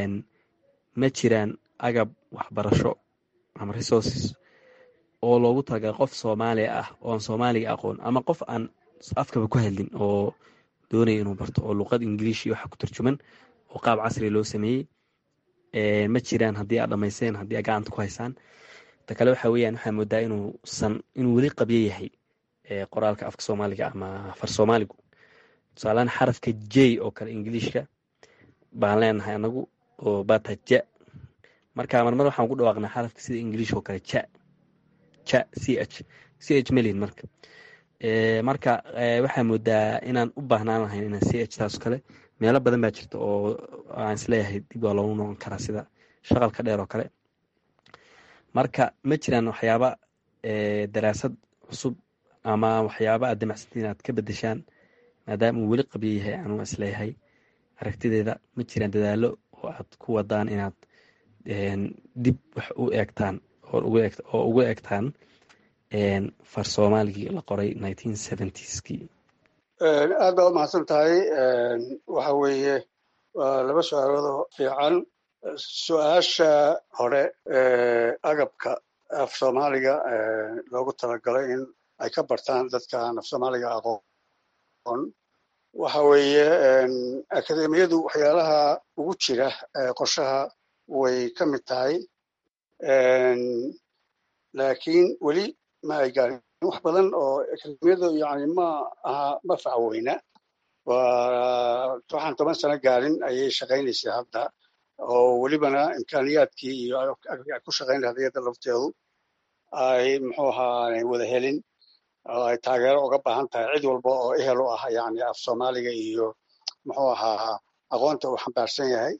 ma jiraan agab waxbarasho ama resources oo loogu talagalay qof soomaaliya ah ooan soomaaliga aqoon ama qof aan afkaba ku hadlin oo doonaya inuu barto oo luqad ingiliishi waxa ku tarjuman oo qaab casri loo sameeyey ma jiraan haddii aad dhamayseen haddii aad gacanta ku haysaan ta kale waxa weeyaan waxaa moodaa inuusan inuu weli qabyo yahay qoraalka afka soomaaliga ama far soomaaligu tusaalehaan xarafka j oo kale ingiliishka baan leenahay anagu oo bata ja marka marmar waxaan ku dhawaaqnaa xarafka sida ingiliishka oo kale ja ja c h c h melin marka marka waxaa moodaa inaan u baahnaan lahayn inaan c h taas kale meelo badan baa jirta oo aan isleeyahay dib waa loogu noqon karaa sida shaqalka dheer oo kale marka ma jiraan waxyaaba daraasad cusub ama waxyaaba aad damacsanti inaad ka bedeshaan maadaama uu weli qabyo yahay anuu isleeyahay aragtideeda ma jiraan dadaalo oo aad ku wadaan inaad dib wax u eegtaan oo ugu eegtaan far soomaaligii la qoray nineteen seventieski aad baa u mahadsan tahay waxa weeye waa laba su-aaloodoo fiican su-aasha hore agabka af soomaaliga loogu talagalay in ay ka bartaan dadka aan af soomaaliga aqoon waxa weeye akademiyadu waxyaalaha ugu jira qorshaha way ka mid tahay laakiin weli ma ay gaarin wax badan oo akademiyadu yani ma aha ma facweyna waa waxaan toban sano gaarin ayay shaqaynaysay hadda oo welibana imkaaniyaadkii iyo ku shaqayn lahayd iyada lafteedu ay muxuu ahaa aanay wada helin oo ay taageero uga baahan tahay cid walba oo ehel u ah yani af soomaaliga iyo muxuu ahaa aqoonta uu xambaarsan yahay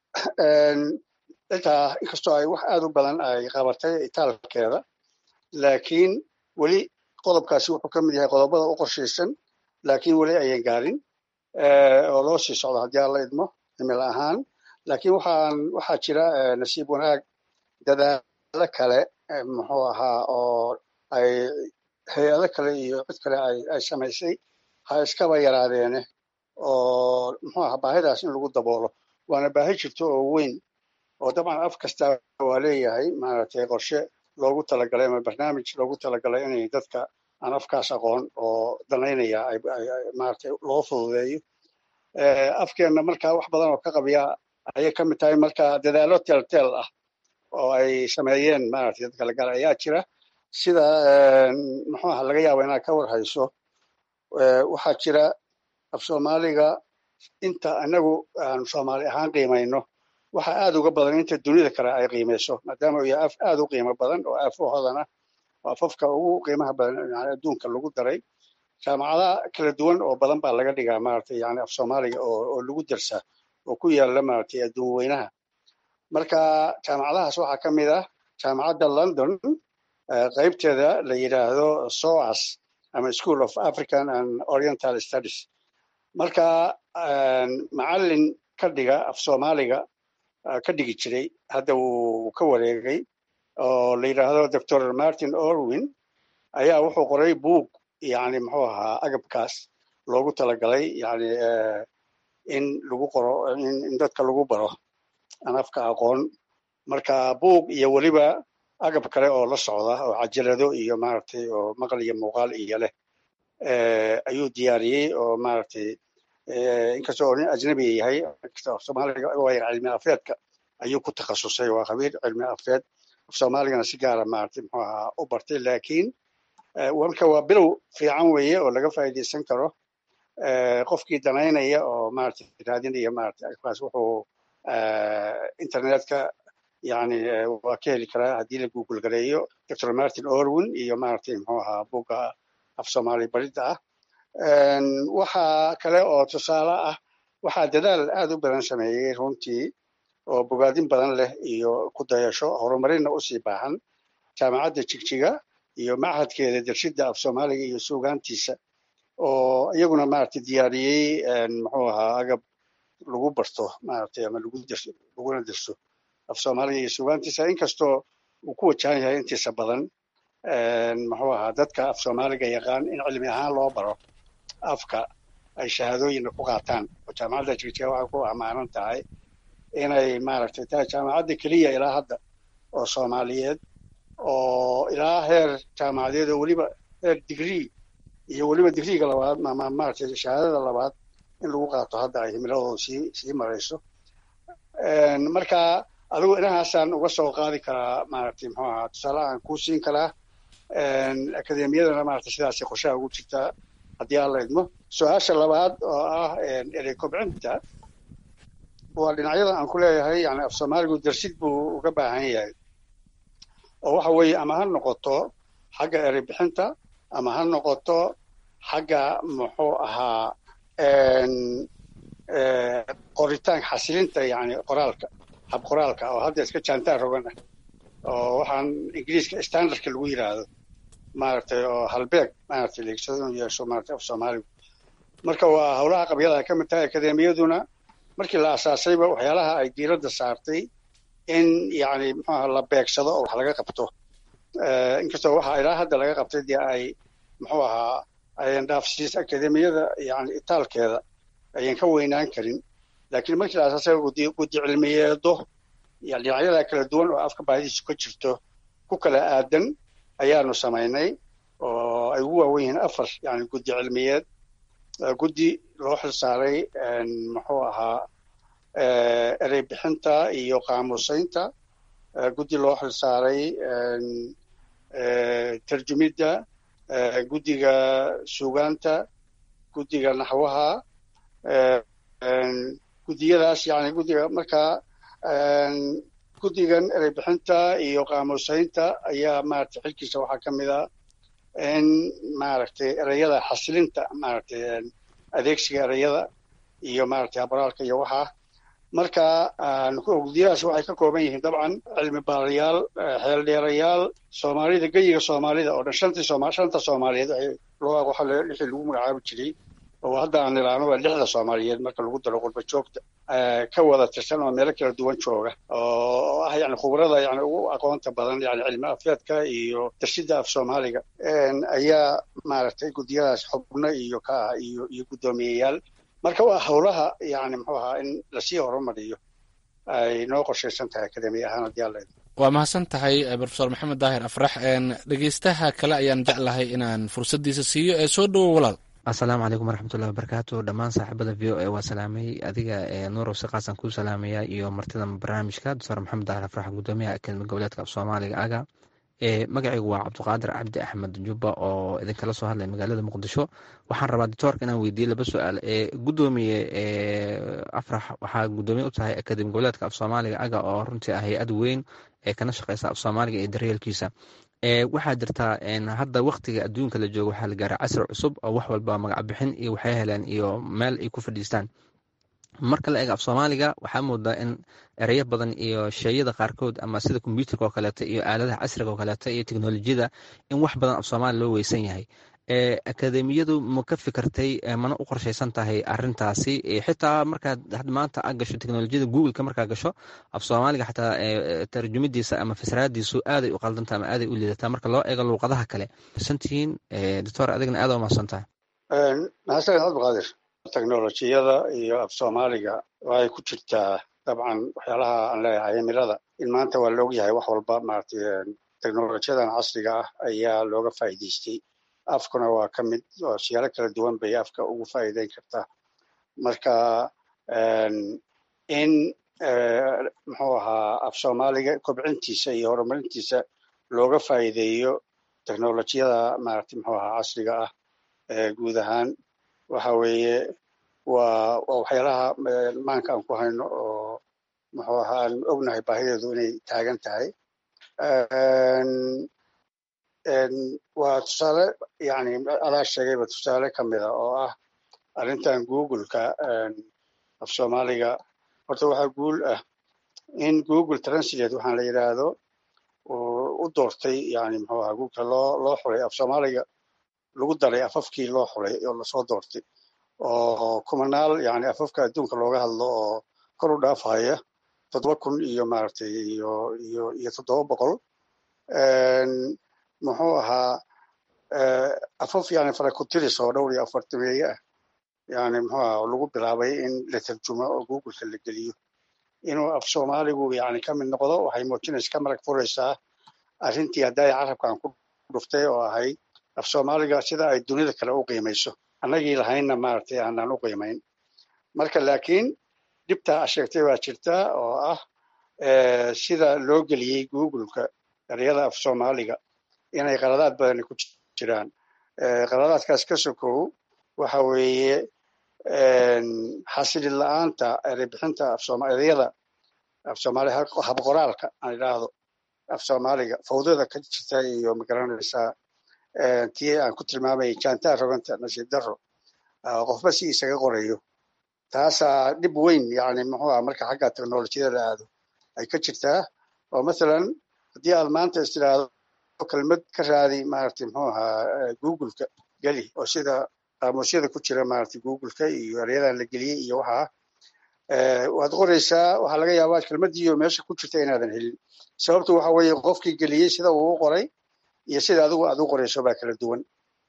intaa inkastoo ay wax aad u badan ay qabatay itaalkeeda laakiin weli qodobkaasi wuxuu ka mid yahay qodobada u qorshaysan laakiin weli ayan gaarin oo loo sii socdo haddii aan la idmo cimil ahaan laakiin waxaan waxaa jira nasiib wanaag dadaalo kale muxuu ahaa oo ay hay-ado kale iyo cid kale ay samaysay ha iskaba yaraadeene oo muxuu ahaa baahidaas in lagu daboolo waana baahi jirto oo weyn oo dabcan af kasta waa leeyahay maaragtay qorshe loogu talagalay ama barnaamij loogu talagalay inay dadka aan afkaas aqoon oo danaynaya maaragtay loo fududeeyo afkeenna marka wax badan oo ka qabiya ayay ka mid tahay marka dadaalo teelteel ah oo ay sameeyeen maaragtay dadka la gaara ayaa jira sida muxuu aha laga yaaba inaad ka war hayso waxaa jira af soomaaliga inta anagu aan soomaali ahaan qiimayno waxa aad uga badan inta dunida kale ay qiimayso maadaama uu yahay af aad u qiimo badan oo afahoodan ah oo afafka ugu qiimaha badan yani adduunka lagu daray jaamacadaha kala duwan oo badan baa laga dhigaa maaragtay yani af soomaaliga oo oo lagu darsaa oo ku yaala maaragtay adduun weynaha marka jaamacadahaas waxaa ka mid ah jaamacadda london qaybteeda la yidhaahdo soas ama school of african and oriental studies marka macallin ka dhiga af soomaaliga ka dhigi jiray hadda wuu ka wareegay oo la yidhaahdo doctor martin orwin ayaa wuxuu qoray buug yani muxuu ahaa agabkaas loogu talagalay yani in lagu qoro in dadka lagu baro aan afka aqoon marka buug iyo weliba agab kale oo la socda oo cajalado iyo maaragtay oo maqal iyo muuqaal iyo leh ayuu diyaariyey oo maaragtay inkastoo nin ajnabiga yahay soomaaliga waayan cilmi afeedka ayuu ku takhasusay waa khabiir cilmi afeed af soomaaligana si gaara maaragtay muxuu ahaa u bartay laakiin marka waa bilow fiican weeye oo laga faa'iidaysan karo qofkii danaynaya oo maaragtay raadinaya maaragtay agabkaas wuxuu internetka yani waa ka heli karaa haddii la google gareeyo doctor martin orwin iyo maaragtay muxuu ahaa buga af soomaali baridda ah waxaa kale oo tusaale ah waxaa dadaal aad u badan sameeyey runtii oo bogaadin badan leh iyo ku dayasho horumarinna usii baahan jaamacadda jigjiga iyo machadkeeda darshidda af soomaaliga iyo suugaantiisa oo iyaguna maaragtay diyaariyey muxuu ahaa agab lagu barto maaragtay ama lagu derso laguna derso af soomaaliga iyo suugaantiisa inkastoo uu ku wajahan yahay intiisa badan muxuu ahaa dadka af soomaaliga yaqaan in cilmi ahaan loo baro afka ay shahaadooyinna ku qaataan oo jaamacadda jigjiga waxay ku amaanan tahay inay maaragtay tahay jaamacadda keliya ilaa hadda oo soomaaliyeed oo ilaa heer jaamacadeed oo weliba heer digree iyo weliba digriiga labaad ama maaragtay shahaadada labaad in lagu qaato hadda ay himiladooda sii sii marayso marka adigu inahaasaan uga soo qaadi karaa maaragtay muxuu ahaa tusaale aan kuu siin karaa akademiyadana maaragtay sidaasay qorshaha ugu jirtaa haddii aan la idmo su-aasha labaad oo ah erey kobcinta waa dhinacyada aan ku leeyahay yani af soomaaligu darsid buu uga baahan yahay oo waxa weeye ama ha noqoto xagga erey bixinta ama ha noqoto xagga muxuu ahaa qoritaan xasilinta yani qoraalka hab qoraalka oo hadda iska jaantaan rogan ah oo waxaan ingiriiska standardka lagu yiraahdo maaragtay oo halbeeg maaragtay leegsado inuu yeesho maaragtay af soomaaligu marka waa howlaha qabyada ka mid tahay akademiyaduna markii la asaasayba waxyaalaha ay diiradda saartay in yani muxuaha la beegsado oo wax laga qabto inkastoo waxa ilaa hadda laga qabtay dee ay muxuu ahaa ayan dhaafsiis akademiyada yani itaalkeeda ayan ka weynaan karin laakiin markii la asaasay gudi guddi cilmiyeedo yani dhinacyada kala duwan oo afka baahidiisu ka jirto ku kala aadan ayaanu samaynay oo ay ugu waawen yihiin afar yani guddi cilmiyeed guddi loo xilsaaray muxuu ahaa erey bixinta iyo qaamuusaynta guddi loo xilsaaray tarjumidda guddiga suugaanta guddiga naxwaha guddiyadaas yani guddiga markaa guddigan erey bixinta iyo qaamuusaynta ayaa maaragtay xilkiisa waxaa ka mid a in maaragtay ereyada xasilinta maaragtay adeegsiga ereyada iyo maaragtay habraalka iyo waxaa marka guddiyadaas waxay ka kooban yihiin dabcan cilmi baarayaal xeeldheerayaal soomaalida geyiga soomaalida oo dhan shantii sooma shanta soomaaliyeed loo waxa lixii lagu magacaabi jiray oo hadda aan ilaano waa lixda soomaaliyeed marka lagu daro qurba joogta ka wada tirsan oo meelo kala duwan jooga oo ah yani khubrada yani ugu aqoonta badan yani cilmi afeedka iyo darshida af soomaaliga ayaa maaragtay guddiyadaas xubno iyo ka ah iyo iyo guddoomiyeyaal marka waa howlaha yani muxuu ahaa in lasii horumariyo ay noo qorshaysan tahay akademi ahaan haddii alla waa mahadsan tahay brofesor maxamed daahir afrax dhegeystaha kale ayaan jeclahay inaan fursaddiisa siiyo ee soo dhowo walaal asalaamu calaykum waraxmatullahi wabarakaatu dhammaan saaxiibada v o e waa salaamay adiga nuurow siqaasan kuu salaamaya iyo martida barnaamijka doctor maxamed daahir afrax gudoomiyaha akademi goboleedka af soomaaliga aga magacaygu waa cabdiqaadir cabdi axmed jubba oo idinkala soo hadlay magaalada muqdisho waxaan rabaa doctoorka inaan weydiiye laba su-aal gudoomiye afrax waxaa gudoomiye u tahay akademi goboleedka af soomaaliga aga oo runtii ah hay-ad weyn ee kana shaqeysa af soomaaliga iyo daryeelkiisa waxaa jirtaa hadda waktiga adduunka la joogo waxaa la gaaray casri cusub oo wax walba magac bixin iyo waxay heleen iyo meel ay ku fadhiistaan marka la eega af soomaaliga waxaa moodaa in ereyo badan iyo sheeyada qaarkood ama sida kombyuutarka oo kaleeto iyo aaladaha casriga oo kaleeto iyo teknolojiyada in wax badan af soomaaliya loo weysan yahay akademiyadu ma ka fikirtay mana u qorshaysan tahay arintaasi xitaa markaad maanta a gasho teknolojiyada googleka markaa gasho af soomaaliga xataa tarjumadiisa ama fasraadiisu aaday u qaldantaa ama aaday u liidataa marka loo eego luuqadaha kale santihiin doctor adigna aad umahadsan tahay mahadsaned cabdiqaadir teknolojiyada iyo af soomaaliga waxay ku jirtaa dabcan waxyaalaha aan leeyahay cimilada in maanta waa la ogyahay wax walba maaragtay teknolojiyadan casriga ah ayaa looga faa'iidaystay afkuna waa ka mid oo siyaalo kala duwan bay afka ugu faa'iideyn kartaa marka in muxuu ahaa af soomaaliga kobcintiisa iyo horumarintiisa looga faa'iideeyo teknolojiyada maaragtay muxuu ahaa casriga ah guud ahaan waxa weeye waa waa waxyaalaha maanka aan ku hayno oo muxuu ahaa aan ognahay baahideedu inay taagan tahay waa tusaale yani adaa sheegayba tusaale ka mida oo ah arrintan googleka af soomaaliga horta waxaa guul ah in google translate waxaan la yidhaahdo u doortay yani muxuu ahaa googleka loo loo xulay af soomaaliga lagu daray afafkii loo xulay oo lasoo doortay oo kumanaal yani afafka adduunka looga hadlo oo kor u dhaafaya toddoba kun iyo maaragtay iyo iyo iyo toddoba boqol muxuu ahaa afaf yani farakutiris oo dhowr iyo afartameeye ah yani muxuu ahaa lagu bilaabay in la tarjumo oo googleka la geliyo inuu af soomaaligu yani ka mid noqdo waxay muujinaysa ka marag furaysaa arrintii hadday carabkan ku dhuftay oo ahayd af soomaaliga sida ay dunida kale u qiimayso annagii lahaynna maaragtay aanaan u qiimayn marka laakiin dhibtaa sheegtay baa jirta oo ah sida loo geliyey googleka ereyada af soomaaliga inay qaladaad badani ku jiraan qaladaadkaas ka sokow waxa weeye xasilid la-aanta ereybixinta ereyada af soomaali habqoraalka aan idhaahdo af soomaaliga fawdada ka jirta iyo magaranaysaa tii aan ku tilmaamayay jantaa roganta nasiib daro qofba si isaga qorayo taasaa dhib weyn yani muxuu ah marka xagga teknolojiyada la aado ay ka jirtaa oo mathalan haddii aad maanta is tiraahdo kelmad ka raadi maaragtay muxuu ahaa googleka geli oo sida qaamuusyada ku jira maaragtay googleka iyo eryadan la geliyey iyo waxaa waad qoraysaa waxaa laga yaabaa kelmadiiyo meesha ku jirta inaadan helin sababtu waxa weeye qofkii geliyey sida uu u qoray iyo sida adigu aad u qorayso baa kala duwan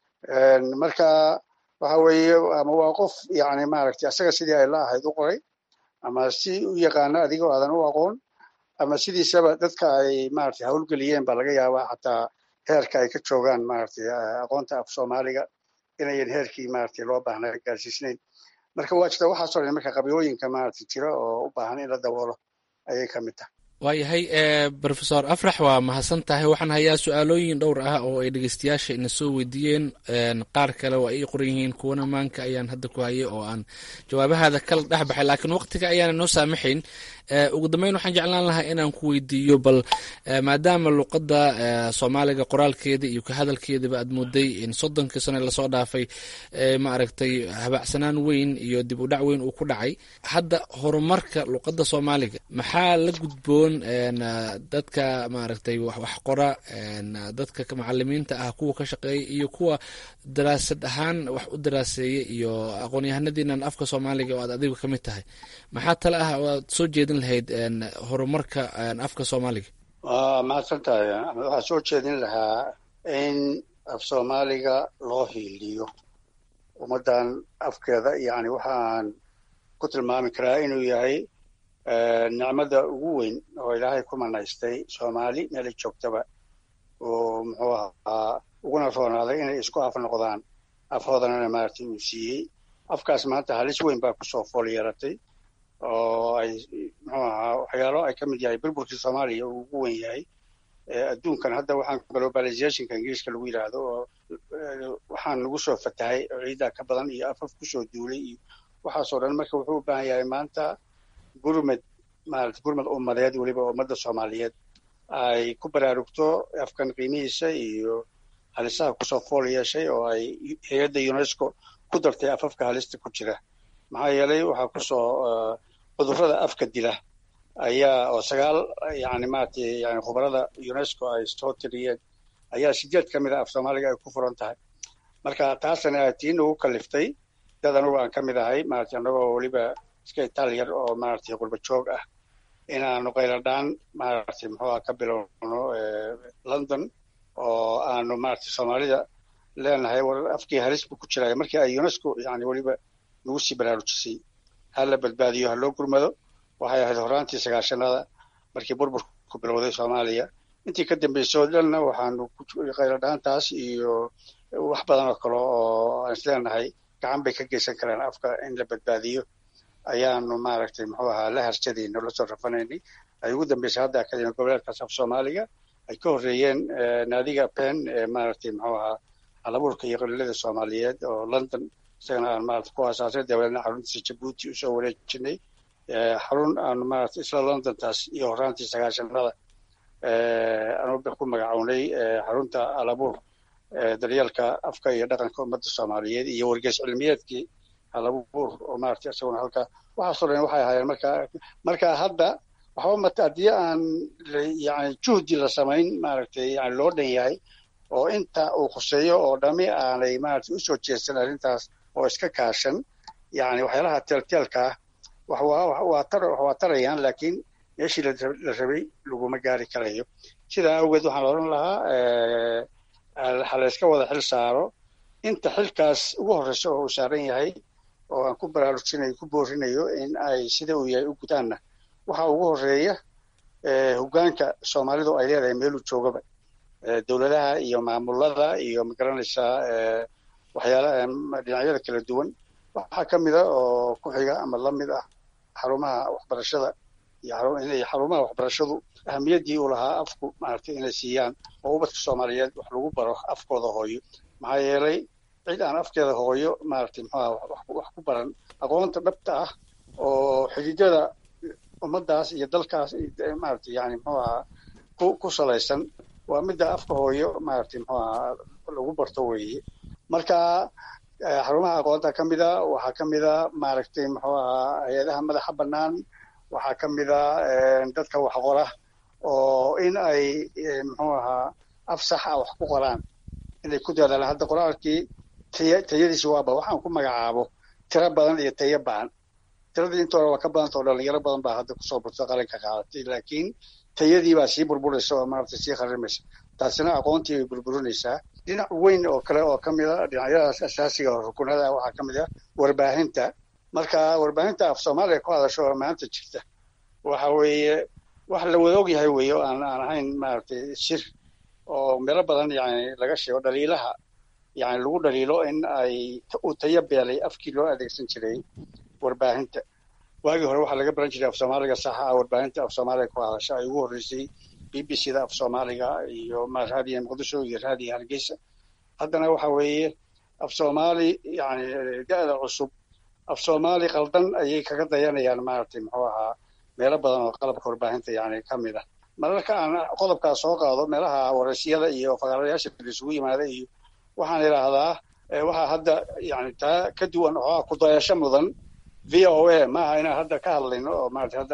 marka waxa weeye ama waa qof yani maaragtay asaga sidii ay la ahayd u qoray ama si u yaqaano adigoo aadan u aqoon ama sidiisaba dadka ay maaragtay hawlgeliyeen baa laga yaabaa xataa heerka ay ka joogaan maaragtay aqoonta af soomaaliga inayan heerkii maaragtay loo baahnaa gaarsiisnayn marka waa jirta waxaasoo dhan marka qabyooyinka maaragtay jira oo u baahan in la daboolo ayay ka mid tahay waayahay rofesor afrax waa mahadsan tahay waxaan hayaa su-aalooyin dhowr ah oo ay dhegeystayaasha ina soo weydiiyeen qaar kale waa ii qoran yihiin kuwana maanka ayaan hadda ku hayay oo aan jawaabahaada kala dhex baxay laakiin waqtiga ayaana noo saamaxayn ugu dambeyn waxaan jeclaan lahaa inaan ku weydiiyo bal maadaama luqadda soomaaliga qoraalkeeda iyo ka hadalkeedaba aad mooday in soddonkii sane lasoo dhaafay ma aragtay habacsanaan weyn iyo dib u dhac weyn uu ku dhacay hadda horumarka luqadda soomaaliga maxaa la gudboon dadka maaragtay wax qora dadka macalimiinta ah kuwa ka shaqeeya iyo kuwa daraasad ahaan wax u daraaseeya iyo aqoon-yahanadiinan afka soomaaliga oo aad adigu ka mid tahay maxaa tale ah oo aad soo jeedin lahayd horumarka afka soomaaliga waa mahadsan tahay waxaa soo jeedin lahaa in af soomaaliga loo hiiliyo ummaddan afkeeda yani waxaan ku tilmaami karaa inuu yahay nicmada ugu weyn oo ilaahay ku manaystay soomaali meelay joogtaba oo muxuu ahaa uguna roonaaday inay isku af noqdaan afhoodanana maaragtay uu siiyey afkaas maanta halis weyn baa kusoo fool yeeratay oo ay muxuu ahaa waxyaalo ay ka mid yahay burburkii soomaaliya uu ugu weyn yahay adduunkan hadda waxaan globalizationka ingiriiska lagu yidhaahdo oo waxaan nagu soo fatahay oo ciiddaa ka badan iyo afaf kusoo duulay iyo waxaasoo dhan marka wuxuu u baahan yahay maanta gurmad maarata gurmad ummadeed weliba ummadda soomaaliyeed ay ku baraarugto afkan qiimihiisa iyo halisaha kusoo fool yeeshay oo ay hay-adda unesco ku dartay afafka halista ku jira maxaa yeelay waxaa kusoo cudurrada afka dila ayaa oo sagaal yani maratay yani khubarada unesco ay soo tiriyeen ayaa sideed ka mid a af soomaaliga ay ku furan tahay marka taasna tii nagu kaliftay dad anugu aan ka mid ahay maaragtay annagoo weliba iska itaaliyar oo maaragtay qurba joog ah inaanu qayladhaan maaragtay muxuuha ka bilowno london oo aanu maaragtay soomaalida leenahay war afkii halis buu ku jiraya markii ay unesco yani weliba nagu sii baraarujisay ha la badbaadiyo ha loo gurmado waxay ahayd horaantii sagaashanada markii burburku bilowday soomaaliya intii ka dambeysay oo dhanna waxaanu qayladhaantaas iyo wax badan oo kale oo aan isleenahay gacan bay ka geysan karaan afka in la badbaadiyo ayaanu maaragtay muxuu ahaa la harjadayno lasoo rafanaynay ay ugu dambeysay hadda akademi goboleedkaas af soomaaliga ay ka horreeyeen naadiga pen ee maaragtay muxuu ahaa halabuurka iyo qaliilada soomaaliyeed oo london isagana aan maarata ku aasaasay dabeedna xaruntiisa jabuuti usoo wareejinay xarun aanu maarata isla londontaas iyo horaantii sagaashanada aanu ku magacownay xarunta halabuur daryeelka afka iyo dhaqanka ummadda soomaaliyeed iyo wargeys cilmiyeedkii halabuur oo maarata isaguna halka waxaasoo dhan waxay ahaayeen marka marka hadda waxba mata haddii aan yani juhdi la samayn maaragtay yani loo dhan yahay oo inta uu khuseeyo oo dhami aanay maaragtay usoo jeedsan arrintaas oo iska kaashan yani waxyaalaha teelteelka ah wax waa waa tar wax waa tarayaan laakiin meeshii la rabay laguma gaari karayo sidaa awgeed waxaan odhan lahaa ha la iska wada xil saaro inta xilkaas ugu horreysa oo uu saaran yahay oo aan ku baraarujinayo ku boorinayo in ay sida uu yahay u gudaanna waxa ugu horreeya hoggaanka soomaalidu ay leedahay meeluu joogaba dowladaha iyo maamulada iyo magaranaysaa waxyaala dhinacyada kala duwan waxaa ka mida oo ku xiga ama la mid ah xarumaha waxbarashada iyo xarumaha waxbarashadu ahamiyaddii uu lahaa afku maaragtay inay siiyaan oo ubadka soomaaliyeed wax lagu baro afkooda hooyo maxaa yeelay cid aan afkeeda hooyo maaragtay muxuaha wax ku baran aqoonta dhabta ah oo xididada ummaddaas iyo dalkaas maaragtay yani muxuu ahaa ku ku salaysan waa midda afka hooyo maaragtay muxuu ahaa lagu barto weeye marka xarumaha aqoonta ka mida waxaa ka mida maaragtay muxuu ahaa hay-adaha madaxa bannaan waxaa ka mida dadka wax qora oo in ay muxuu ahaa af sax ah wax ku qoraan inay ku dadaalaan hadda qoraalkii taya tayadiisi waaba waxaan ku magacaabo tiro badan iyo tayo bacan tiradii inta hore waa ka badanta oo dhalinyaro badan baa hadda kusoo burta qalinka qaadatay laakiin tayadii baa sii burburaysa oo maaragtay sii kharimaysa taasina aqoontii bay burburinaysaa dhinac weyn oo kale oo ka mid a dhinacyadaas asaasiga oo rukunada waxaa ka mid ah warbaahinta marka warbaahinta af soomaaliya ku hadasho oo maanta jirta waxa weeye wax la wada og yahay weeye oo aan aan ahayn maaragtay shir oo meelo badan yani laga sheego dhaliilaha yani lagu dhaliilo in ay uu tayo beelay afkii loo adeegsan jiray warbaahinta waagii hore waxaa laga baran jiray af soomaaliga saxa ah warbaahinta af soomaaliga ku hadasha ay ugu horreysay b b c da af soomaaliga iyo raadiya muqdisho iyo raadiya hargeysa haddana waxa weeye af soomaali yani da-da cusub af soomaali qaldan ayay kaga dayanayaan maaragtay muxuu ahaa meelo badan oo qalabka warbaahinta yani ka mid ah mararka aan qodobkaas soo qaado meelaha wareysiyada iyo fagaarayaasha isugu yimaada iyo waxaan idhaahdaa waxaa hadda yani taa ka duwan oo kudayasho mudan v o a maaha inaan hadda ka hadlayno oo maarata hadda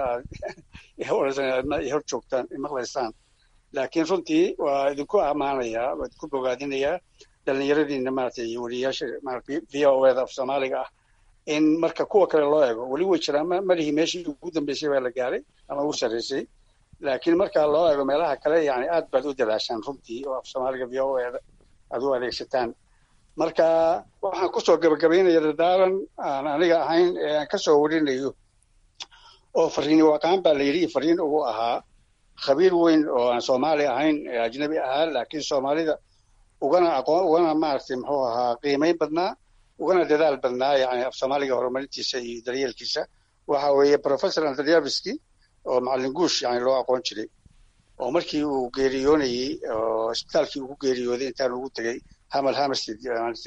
aad hor joogtaan maqlaysaan laakiin runtii waa idinku ammaanayaa waa idinku bogaadinayaa dhallinyaradiina maarata iyo weliyaasha maarata v o da af soomaaliga ah in marka kuwa kale loo eego weli way jiraan malihii meeshii ugu dambeysay baa la gaaray ama ugu sarreysay laakiin marka loo eego meelaha kale yani aad baad u dadaashaan runtii oo af soomaaliga v o da aad u adeegsataan marka waxaan kusoo gabagabaynaya dadaalan aan aniga ahayn ee aan kasoo warinayo oo fariini waqaan baa la yidhi fariin ugu ahaa khabiir weyn oo aan soomaali ahayn ee ajnabi ahaa laakiin soomaalida ugana aqoon ugana maaragtay muxuu ahaa qiimayn badnaa ugana dadaal badnaa yani af soomaaliga horumarintiisa iyo daryeelkiisa waxa weeye professor andryaviski oo macallin guush yani loo aqoon jiray oo markii uu geeriyoonayey oo isbitaalkii ugu geeriyooday intaan ugu tegey hamal hamerstead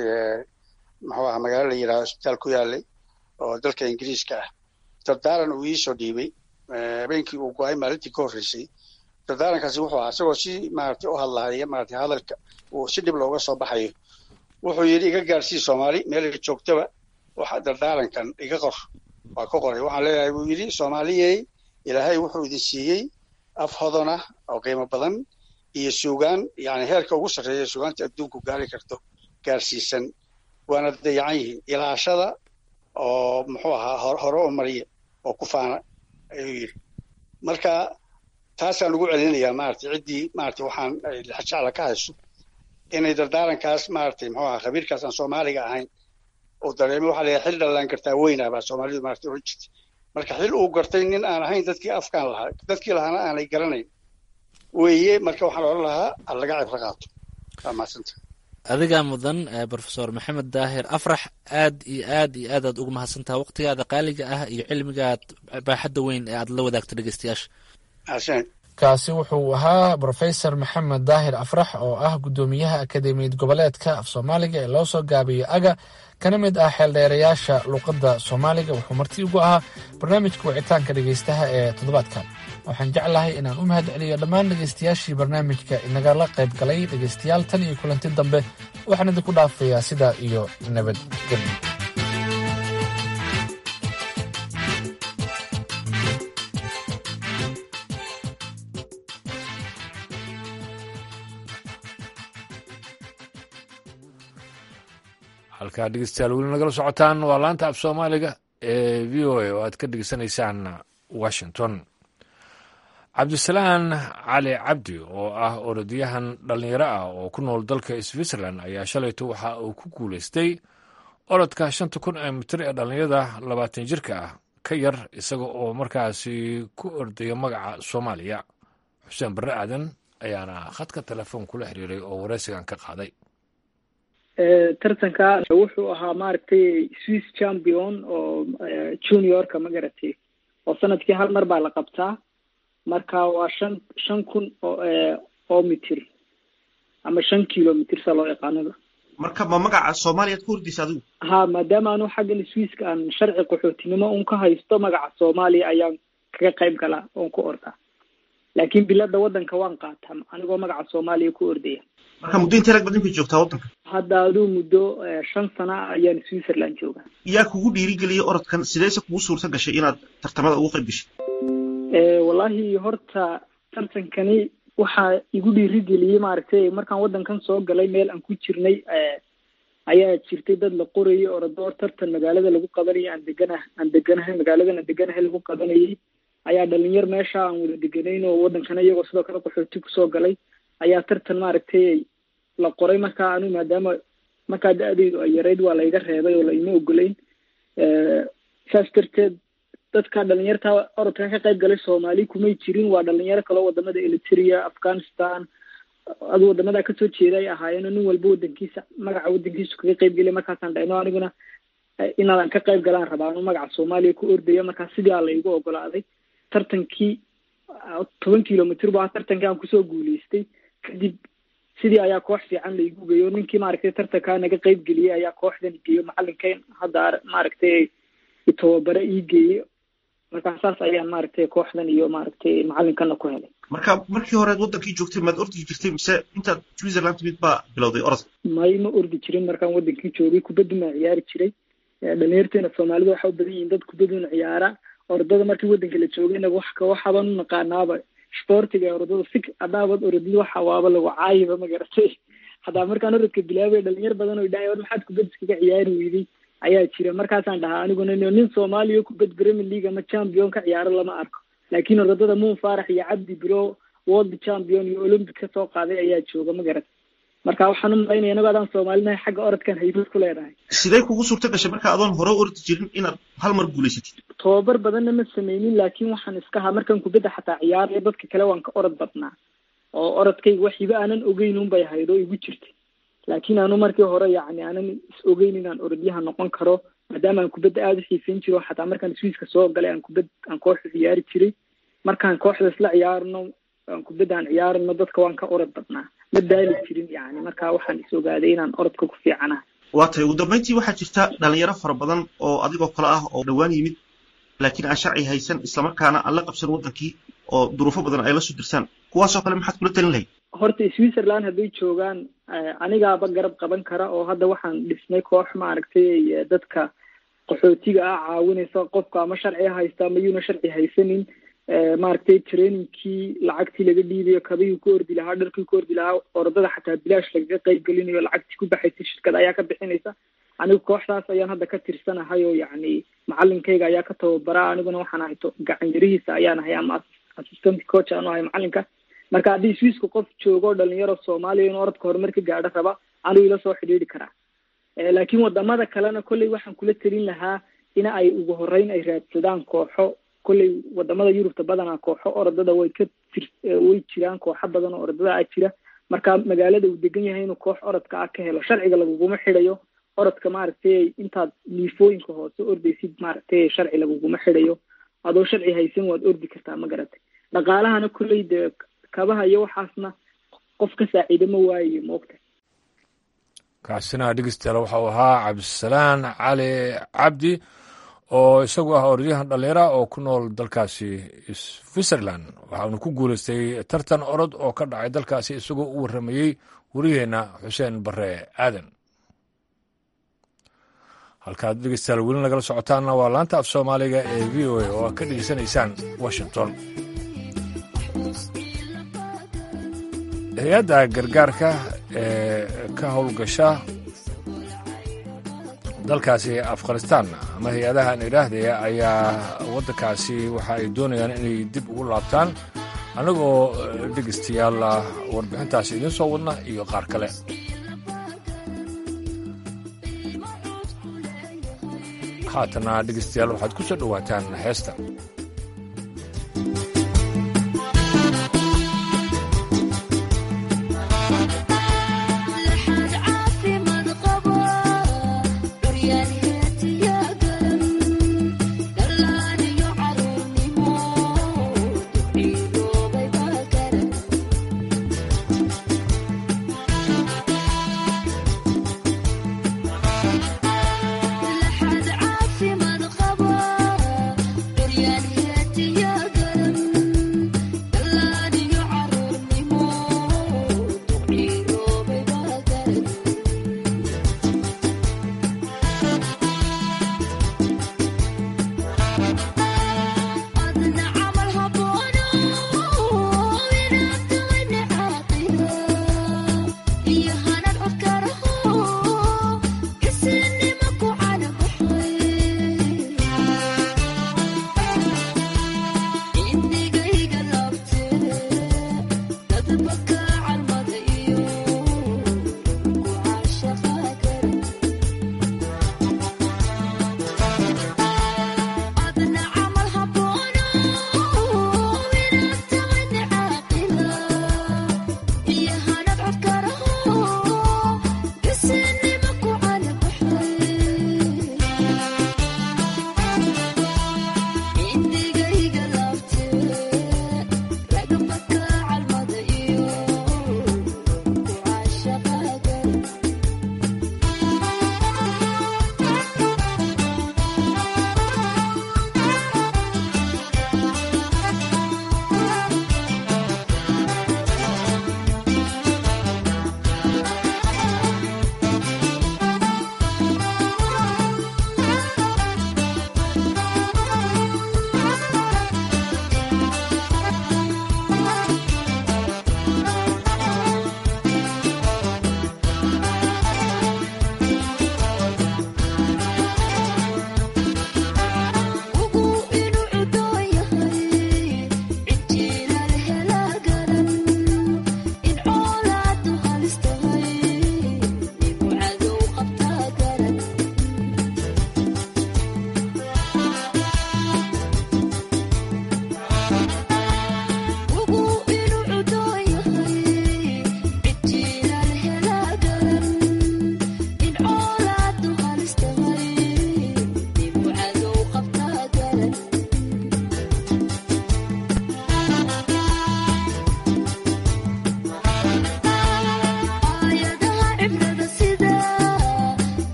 muxuu ahaa magaalo la yidhahdo isbitaal ku yaalay oo dalka ingiriiska ah dardaaran uu iisoo dhiibay habeenkii uu go-ay maalintii ka horreysay dardaarankaasi wuxuu ahaa isagoo si maaragtay u hadlahaya maaragtay hadalka uu si dhib looga soo baxayo wuxuu yidhi iga gaarsii soomaali meelay joogtaba waxa dardaarankan iga qor waa ka qoray waxaan leeyahay buu yidhi soomaaliyey ilaahay wuxuu idin siiyey af hodon ah oo qiimo badan iyo suugaan yani heerka ugu sarreeya suugaanta adduunku gaari karto gaarsiisan waana dayacan yihiin ilaashada oo muxuu ahaa hore u mariya oo ku faana ayuu yidhi marka taasaan ugu celinayaa maaragtay ciddii maaragtay waxaan jecla ka hayso inay dardaarankaas maaragtay muxuu ahaa khabiirkaas aan soomaaliga ahayn uu dareemo waxaa leeyahay xil dhallaan gartaa weynaa baa soomaalidu maaragtay oran jirtay marka xil uu gartay nin aan ahayn dadkii afkaan lahaa dadkii lahaana aanay garanayn weeye marka waxaan odhan lahaa ha laga cibro qaato waa mahadsanta adigaa mudan brofesor maxamed daahir afrax aad iyo aad iyo aad aad ugu mahadsantaha waqtigaada qaaliga ah iyo cilmigaad baaxadda weyn ee aad la wadaagto dhegeystayaasha kaasi wuxuu ahaa brofesor maxamed daahir afrax oo ah guddoomiyaha akademiyad goboleedka af soomaaliga ee loo soo gaabiyey aga kana mid ah xeeldheerayaasha luuqadda soomaaliga wuxuu marti ugu ahaa barnaamijka wicitaanka dhegeystaha ee toddobaadkan waxaan jeclahay inaan u mahad celiyo dhammaan dhegeystayaashii barnaamijka inagala qayb galay dhegeystayaal tan iyo kulanti dambe waxaan idinku dhaafayaa sidaa iyo nabadgelyo halkaa dhegeystayaal weli nagala socotaan waa laanta af soomaaliga ee v o a oo aad ka dhegeysanaysaan washington cabdisalaan cali cabdi oo ah orodyahan dhallinyaro ah oo ku nool dalka switzerland ayaa shalayto waxa uu ku guulaystay orodka shanta kun ee mitir ee dhallinyarada labaatan jirka ah ka yar isaga oo markaasi ku ordaya magaca soomaaliya xuseen barre aadan ayaana khadka telefoon kula xiriiray oo wareysigan ka qaaday tartanka wuxuu ahaa maaragtay swiss champion oo juniorka ma garatay oo sanadkii hal mar baa la qabtaa marka waa shan shan kun oo oo mitir ama shan kilomitr sa loo yaqaanaba marka ma magaca soomaaliyaad ku hordaysa adigu ha maadaama anu xaggan swisska aan sharci qaxootinimo un ka haysto magaca soomaaliya ayaan kaga qayb galaa oon ku ordaa laakiin bilada waddanka waan qaataa anigoo magaca soomaaliya ku ordaya marka muddo intee rag badan bay joogtaa waddanka hadda aduu muddo shan sana ayaan switzerland joogaa yaa kugu dhiirigeliyay orodkan sideese kugu suurta gashay inaad tartamada ugu qayb gashay wallahi horta tartankani waxaa igu dhiirigeliyey maaragtay markaan waddankan soo galay meel aan ku jirnay ayaa jirtay dad la qorayay orodoor tartan magaalada lagu qabanayay aan degana aan deganahay magaaladan aan deganahay lagu qabanayay ayaa dhalinyar meesha aan wada deganayn oo waddankana iyagoo sidoo kale qaxooti kusoo galay ayaa tartan maaragtay la qoray markaa anu maadaama markaa da-deydu ay yarayd waa layga reebay oo laima ogolayn saas darteed dadka dhalinyarta orodkan ka qayb galay soomaali kumay jirin waa dhalinyaro kaloo wadamada eritrea afghanistan adu wadamada kasoo jeeda ay ahaayeen nin walba wadankiisa magaca wadankiisu kaga qayb gelay markaasaan dhahno aniguna inaadan ka qayb galaan rabaa anu magaca soomaaliya ku ordaya markaa sidaa laygu ogolaaday tartankii toban kilomitr bu tartankii aan kusoo guuleystay kadib sidii ayaa koox fiican laigu geeyo ninkii maaragtay tartankaa naga qayb geliyey ayaa kooxdan geeyo macalinkan hadda maaragtay tababare ii geeyey markaa saas ayaan maaragtay kooxdan iyo maaragtay macalinkana ku helay marka markii horead waddankii joogtay maad ordi jirtay mise intaad switzerland timid baa bilowday orod may ma ordi jirin markaan waddankii joogay kubaddu maa ciyaari jiray dhalinyarteena soomaalida waxa u badan yihiin dad kubadduna ciyaara orodada markii waddanka la joogay inaga wax waxaabaan u naqaanaaba sportiga orodada si haddaabad orodid waxa waaba lagu caayiba ma garatay haddaa markaan orodka bilaabay dhalinyar badan oo dhahay war maxaad kubad iskaga ciyaari weyday ayaa jira markaasaan dhahaa aniguna nin soomaaliya kubad premier league ama champion ka ciyaaro lama arko laakiin orodada muun faarax iyo cabdi biro world champion iyo olympic ka soo qaaday ayaa jooga ma garat marka waxaan u malaynaya inagoo adaan soomaalinahay xagga orodkan haybad ku leedahay sidee kugu suurta gashay marka adoon hore ordi jirin inaad hal mar guulaysatid tababar badanna ma sameynin laakiin waxaan iska haa markaan kubadda xataa ciyaaraya dadka kale waan ka orod badnaa oo orodkayga wax hiba aanan ogeyn un bay ahayd oo igu jirtay laakiin anu markii hore yacni aanan is ogeyn inaan orodyaha noqon karo maadaama aan kubadda aada u xiisayn jiro xataa markaan swiiska soo galay aan kubad aan kooxda ciyaari jiray markaan kooxda isla ciyaarno aan kubadda aan ciyaarno dadka waan ka orod badnaa ma daali jirin yani marka waxaan is ogaaday inaan orodka ku fiicanahay waa tahay ugu dambeyntii waxaa jirta dhalinyaro fara badan oo adigoo kale ah oo dhowaan yimid laakiin aan sharci haysan islamarkaana aan la qabsan waddankii oo duruufo badan ay la soo dirsaan kuwaasoo kale maxaad kula talin lahayd horta switzerland hadday joogaan anigaaba garab qaban kara oo hadda waxaan dhisnay koox maaragtay dadka qaxootiga ah caawinaysa qofka ama sharci haysta ama yuuna sharci haysanin maaragtay trainingkii lacagtii laga dhiibayo kabihii ku ordi lahaa dharkii ku ordi lahaa orodada xataa bilaash lagaga qayb gelinayo lacagtii ku baxaysa shirkad ayaa ka bixinaysa anigu kooxdaas ayaan hadda ka tirsanahay oo yacni macalinkayga ayaa ka tababara aniguna waxaan ahay gacan yarihiisa ayaan ahay ama assistant coach aanu ahay macalinka marka haddii swiiska qof joogo dhalinyaro soomaaliya inuu orodka horumar ka gaadho raba anigu ila soo xidhiidhi karaa laakiin wadamada kalena kolley waxaan kula telin lahaa in ay ugu horeyn ay raadsadaan kooxo kolley wadamada yurubta badanaa kooxo orodada way ka tir way jiraan kooxo badan oo orodada ah jira marka magaalada uu degan yahay inuu koox orodka ah ka helo sharciga laguguma xidhayo orodka maaragtay intaad liifooyinka hoose ordaysid maaragtay sharci laguguma xidhayo adoo sharci haysan waad ordi kartaa ma garatay dhaqaalahana kolley dee kabaha iyo waxaasna qof ka saaciida ma waaye maogta kaasina dhegeystayaal waxa uu ahaa cabdisalaan cali cabdi oo isagu ah orodyahan dhallinyara oo ku nool dalkaasi switzerland waxaanu ku guulaystay tartan orod oo ka dhacay dalkaasi isagoo u warramayey wariyeenna xuseen barre aadan halkaad dhegeystayaal weli nagala socotaanna waa laanta af soomaaliga ee v o a oo aad ka dhegeysanaysaan washington hay-adda gargaarka ee ka howlgasha dalkaasi afghanistan ama hay-adahan idhaahdaya ayaa waddankaasi waxa ay doonayaan inay dib ugu laabtaan annagoo dhegeystayaal warbixintaasi idiin soo wadna iyo qaar kale haatana dhegeystayaal waxaad ku soo dhowaataan heesta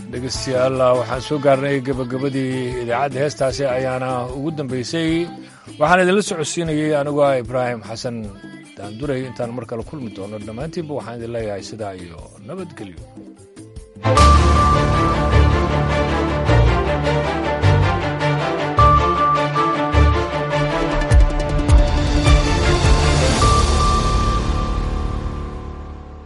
dhegeystayaal waxaan soo gaarnay gebagabadii idaacadda heestaasi ayaana ugu dambeysay waxaan idinla socodsiinayey anigoo ah ibraahim xasan daanduray intaan mar kale kulmi doono dhammaantiinba waxaan idin leeyahay sidaa iyo nabadgelyo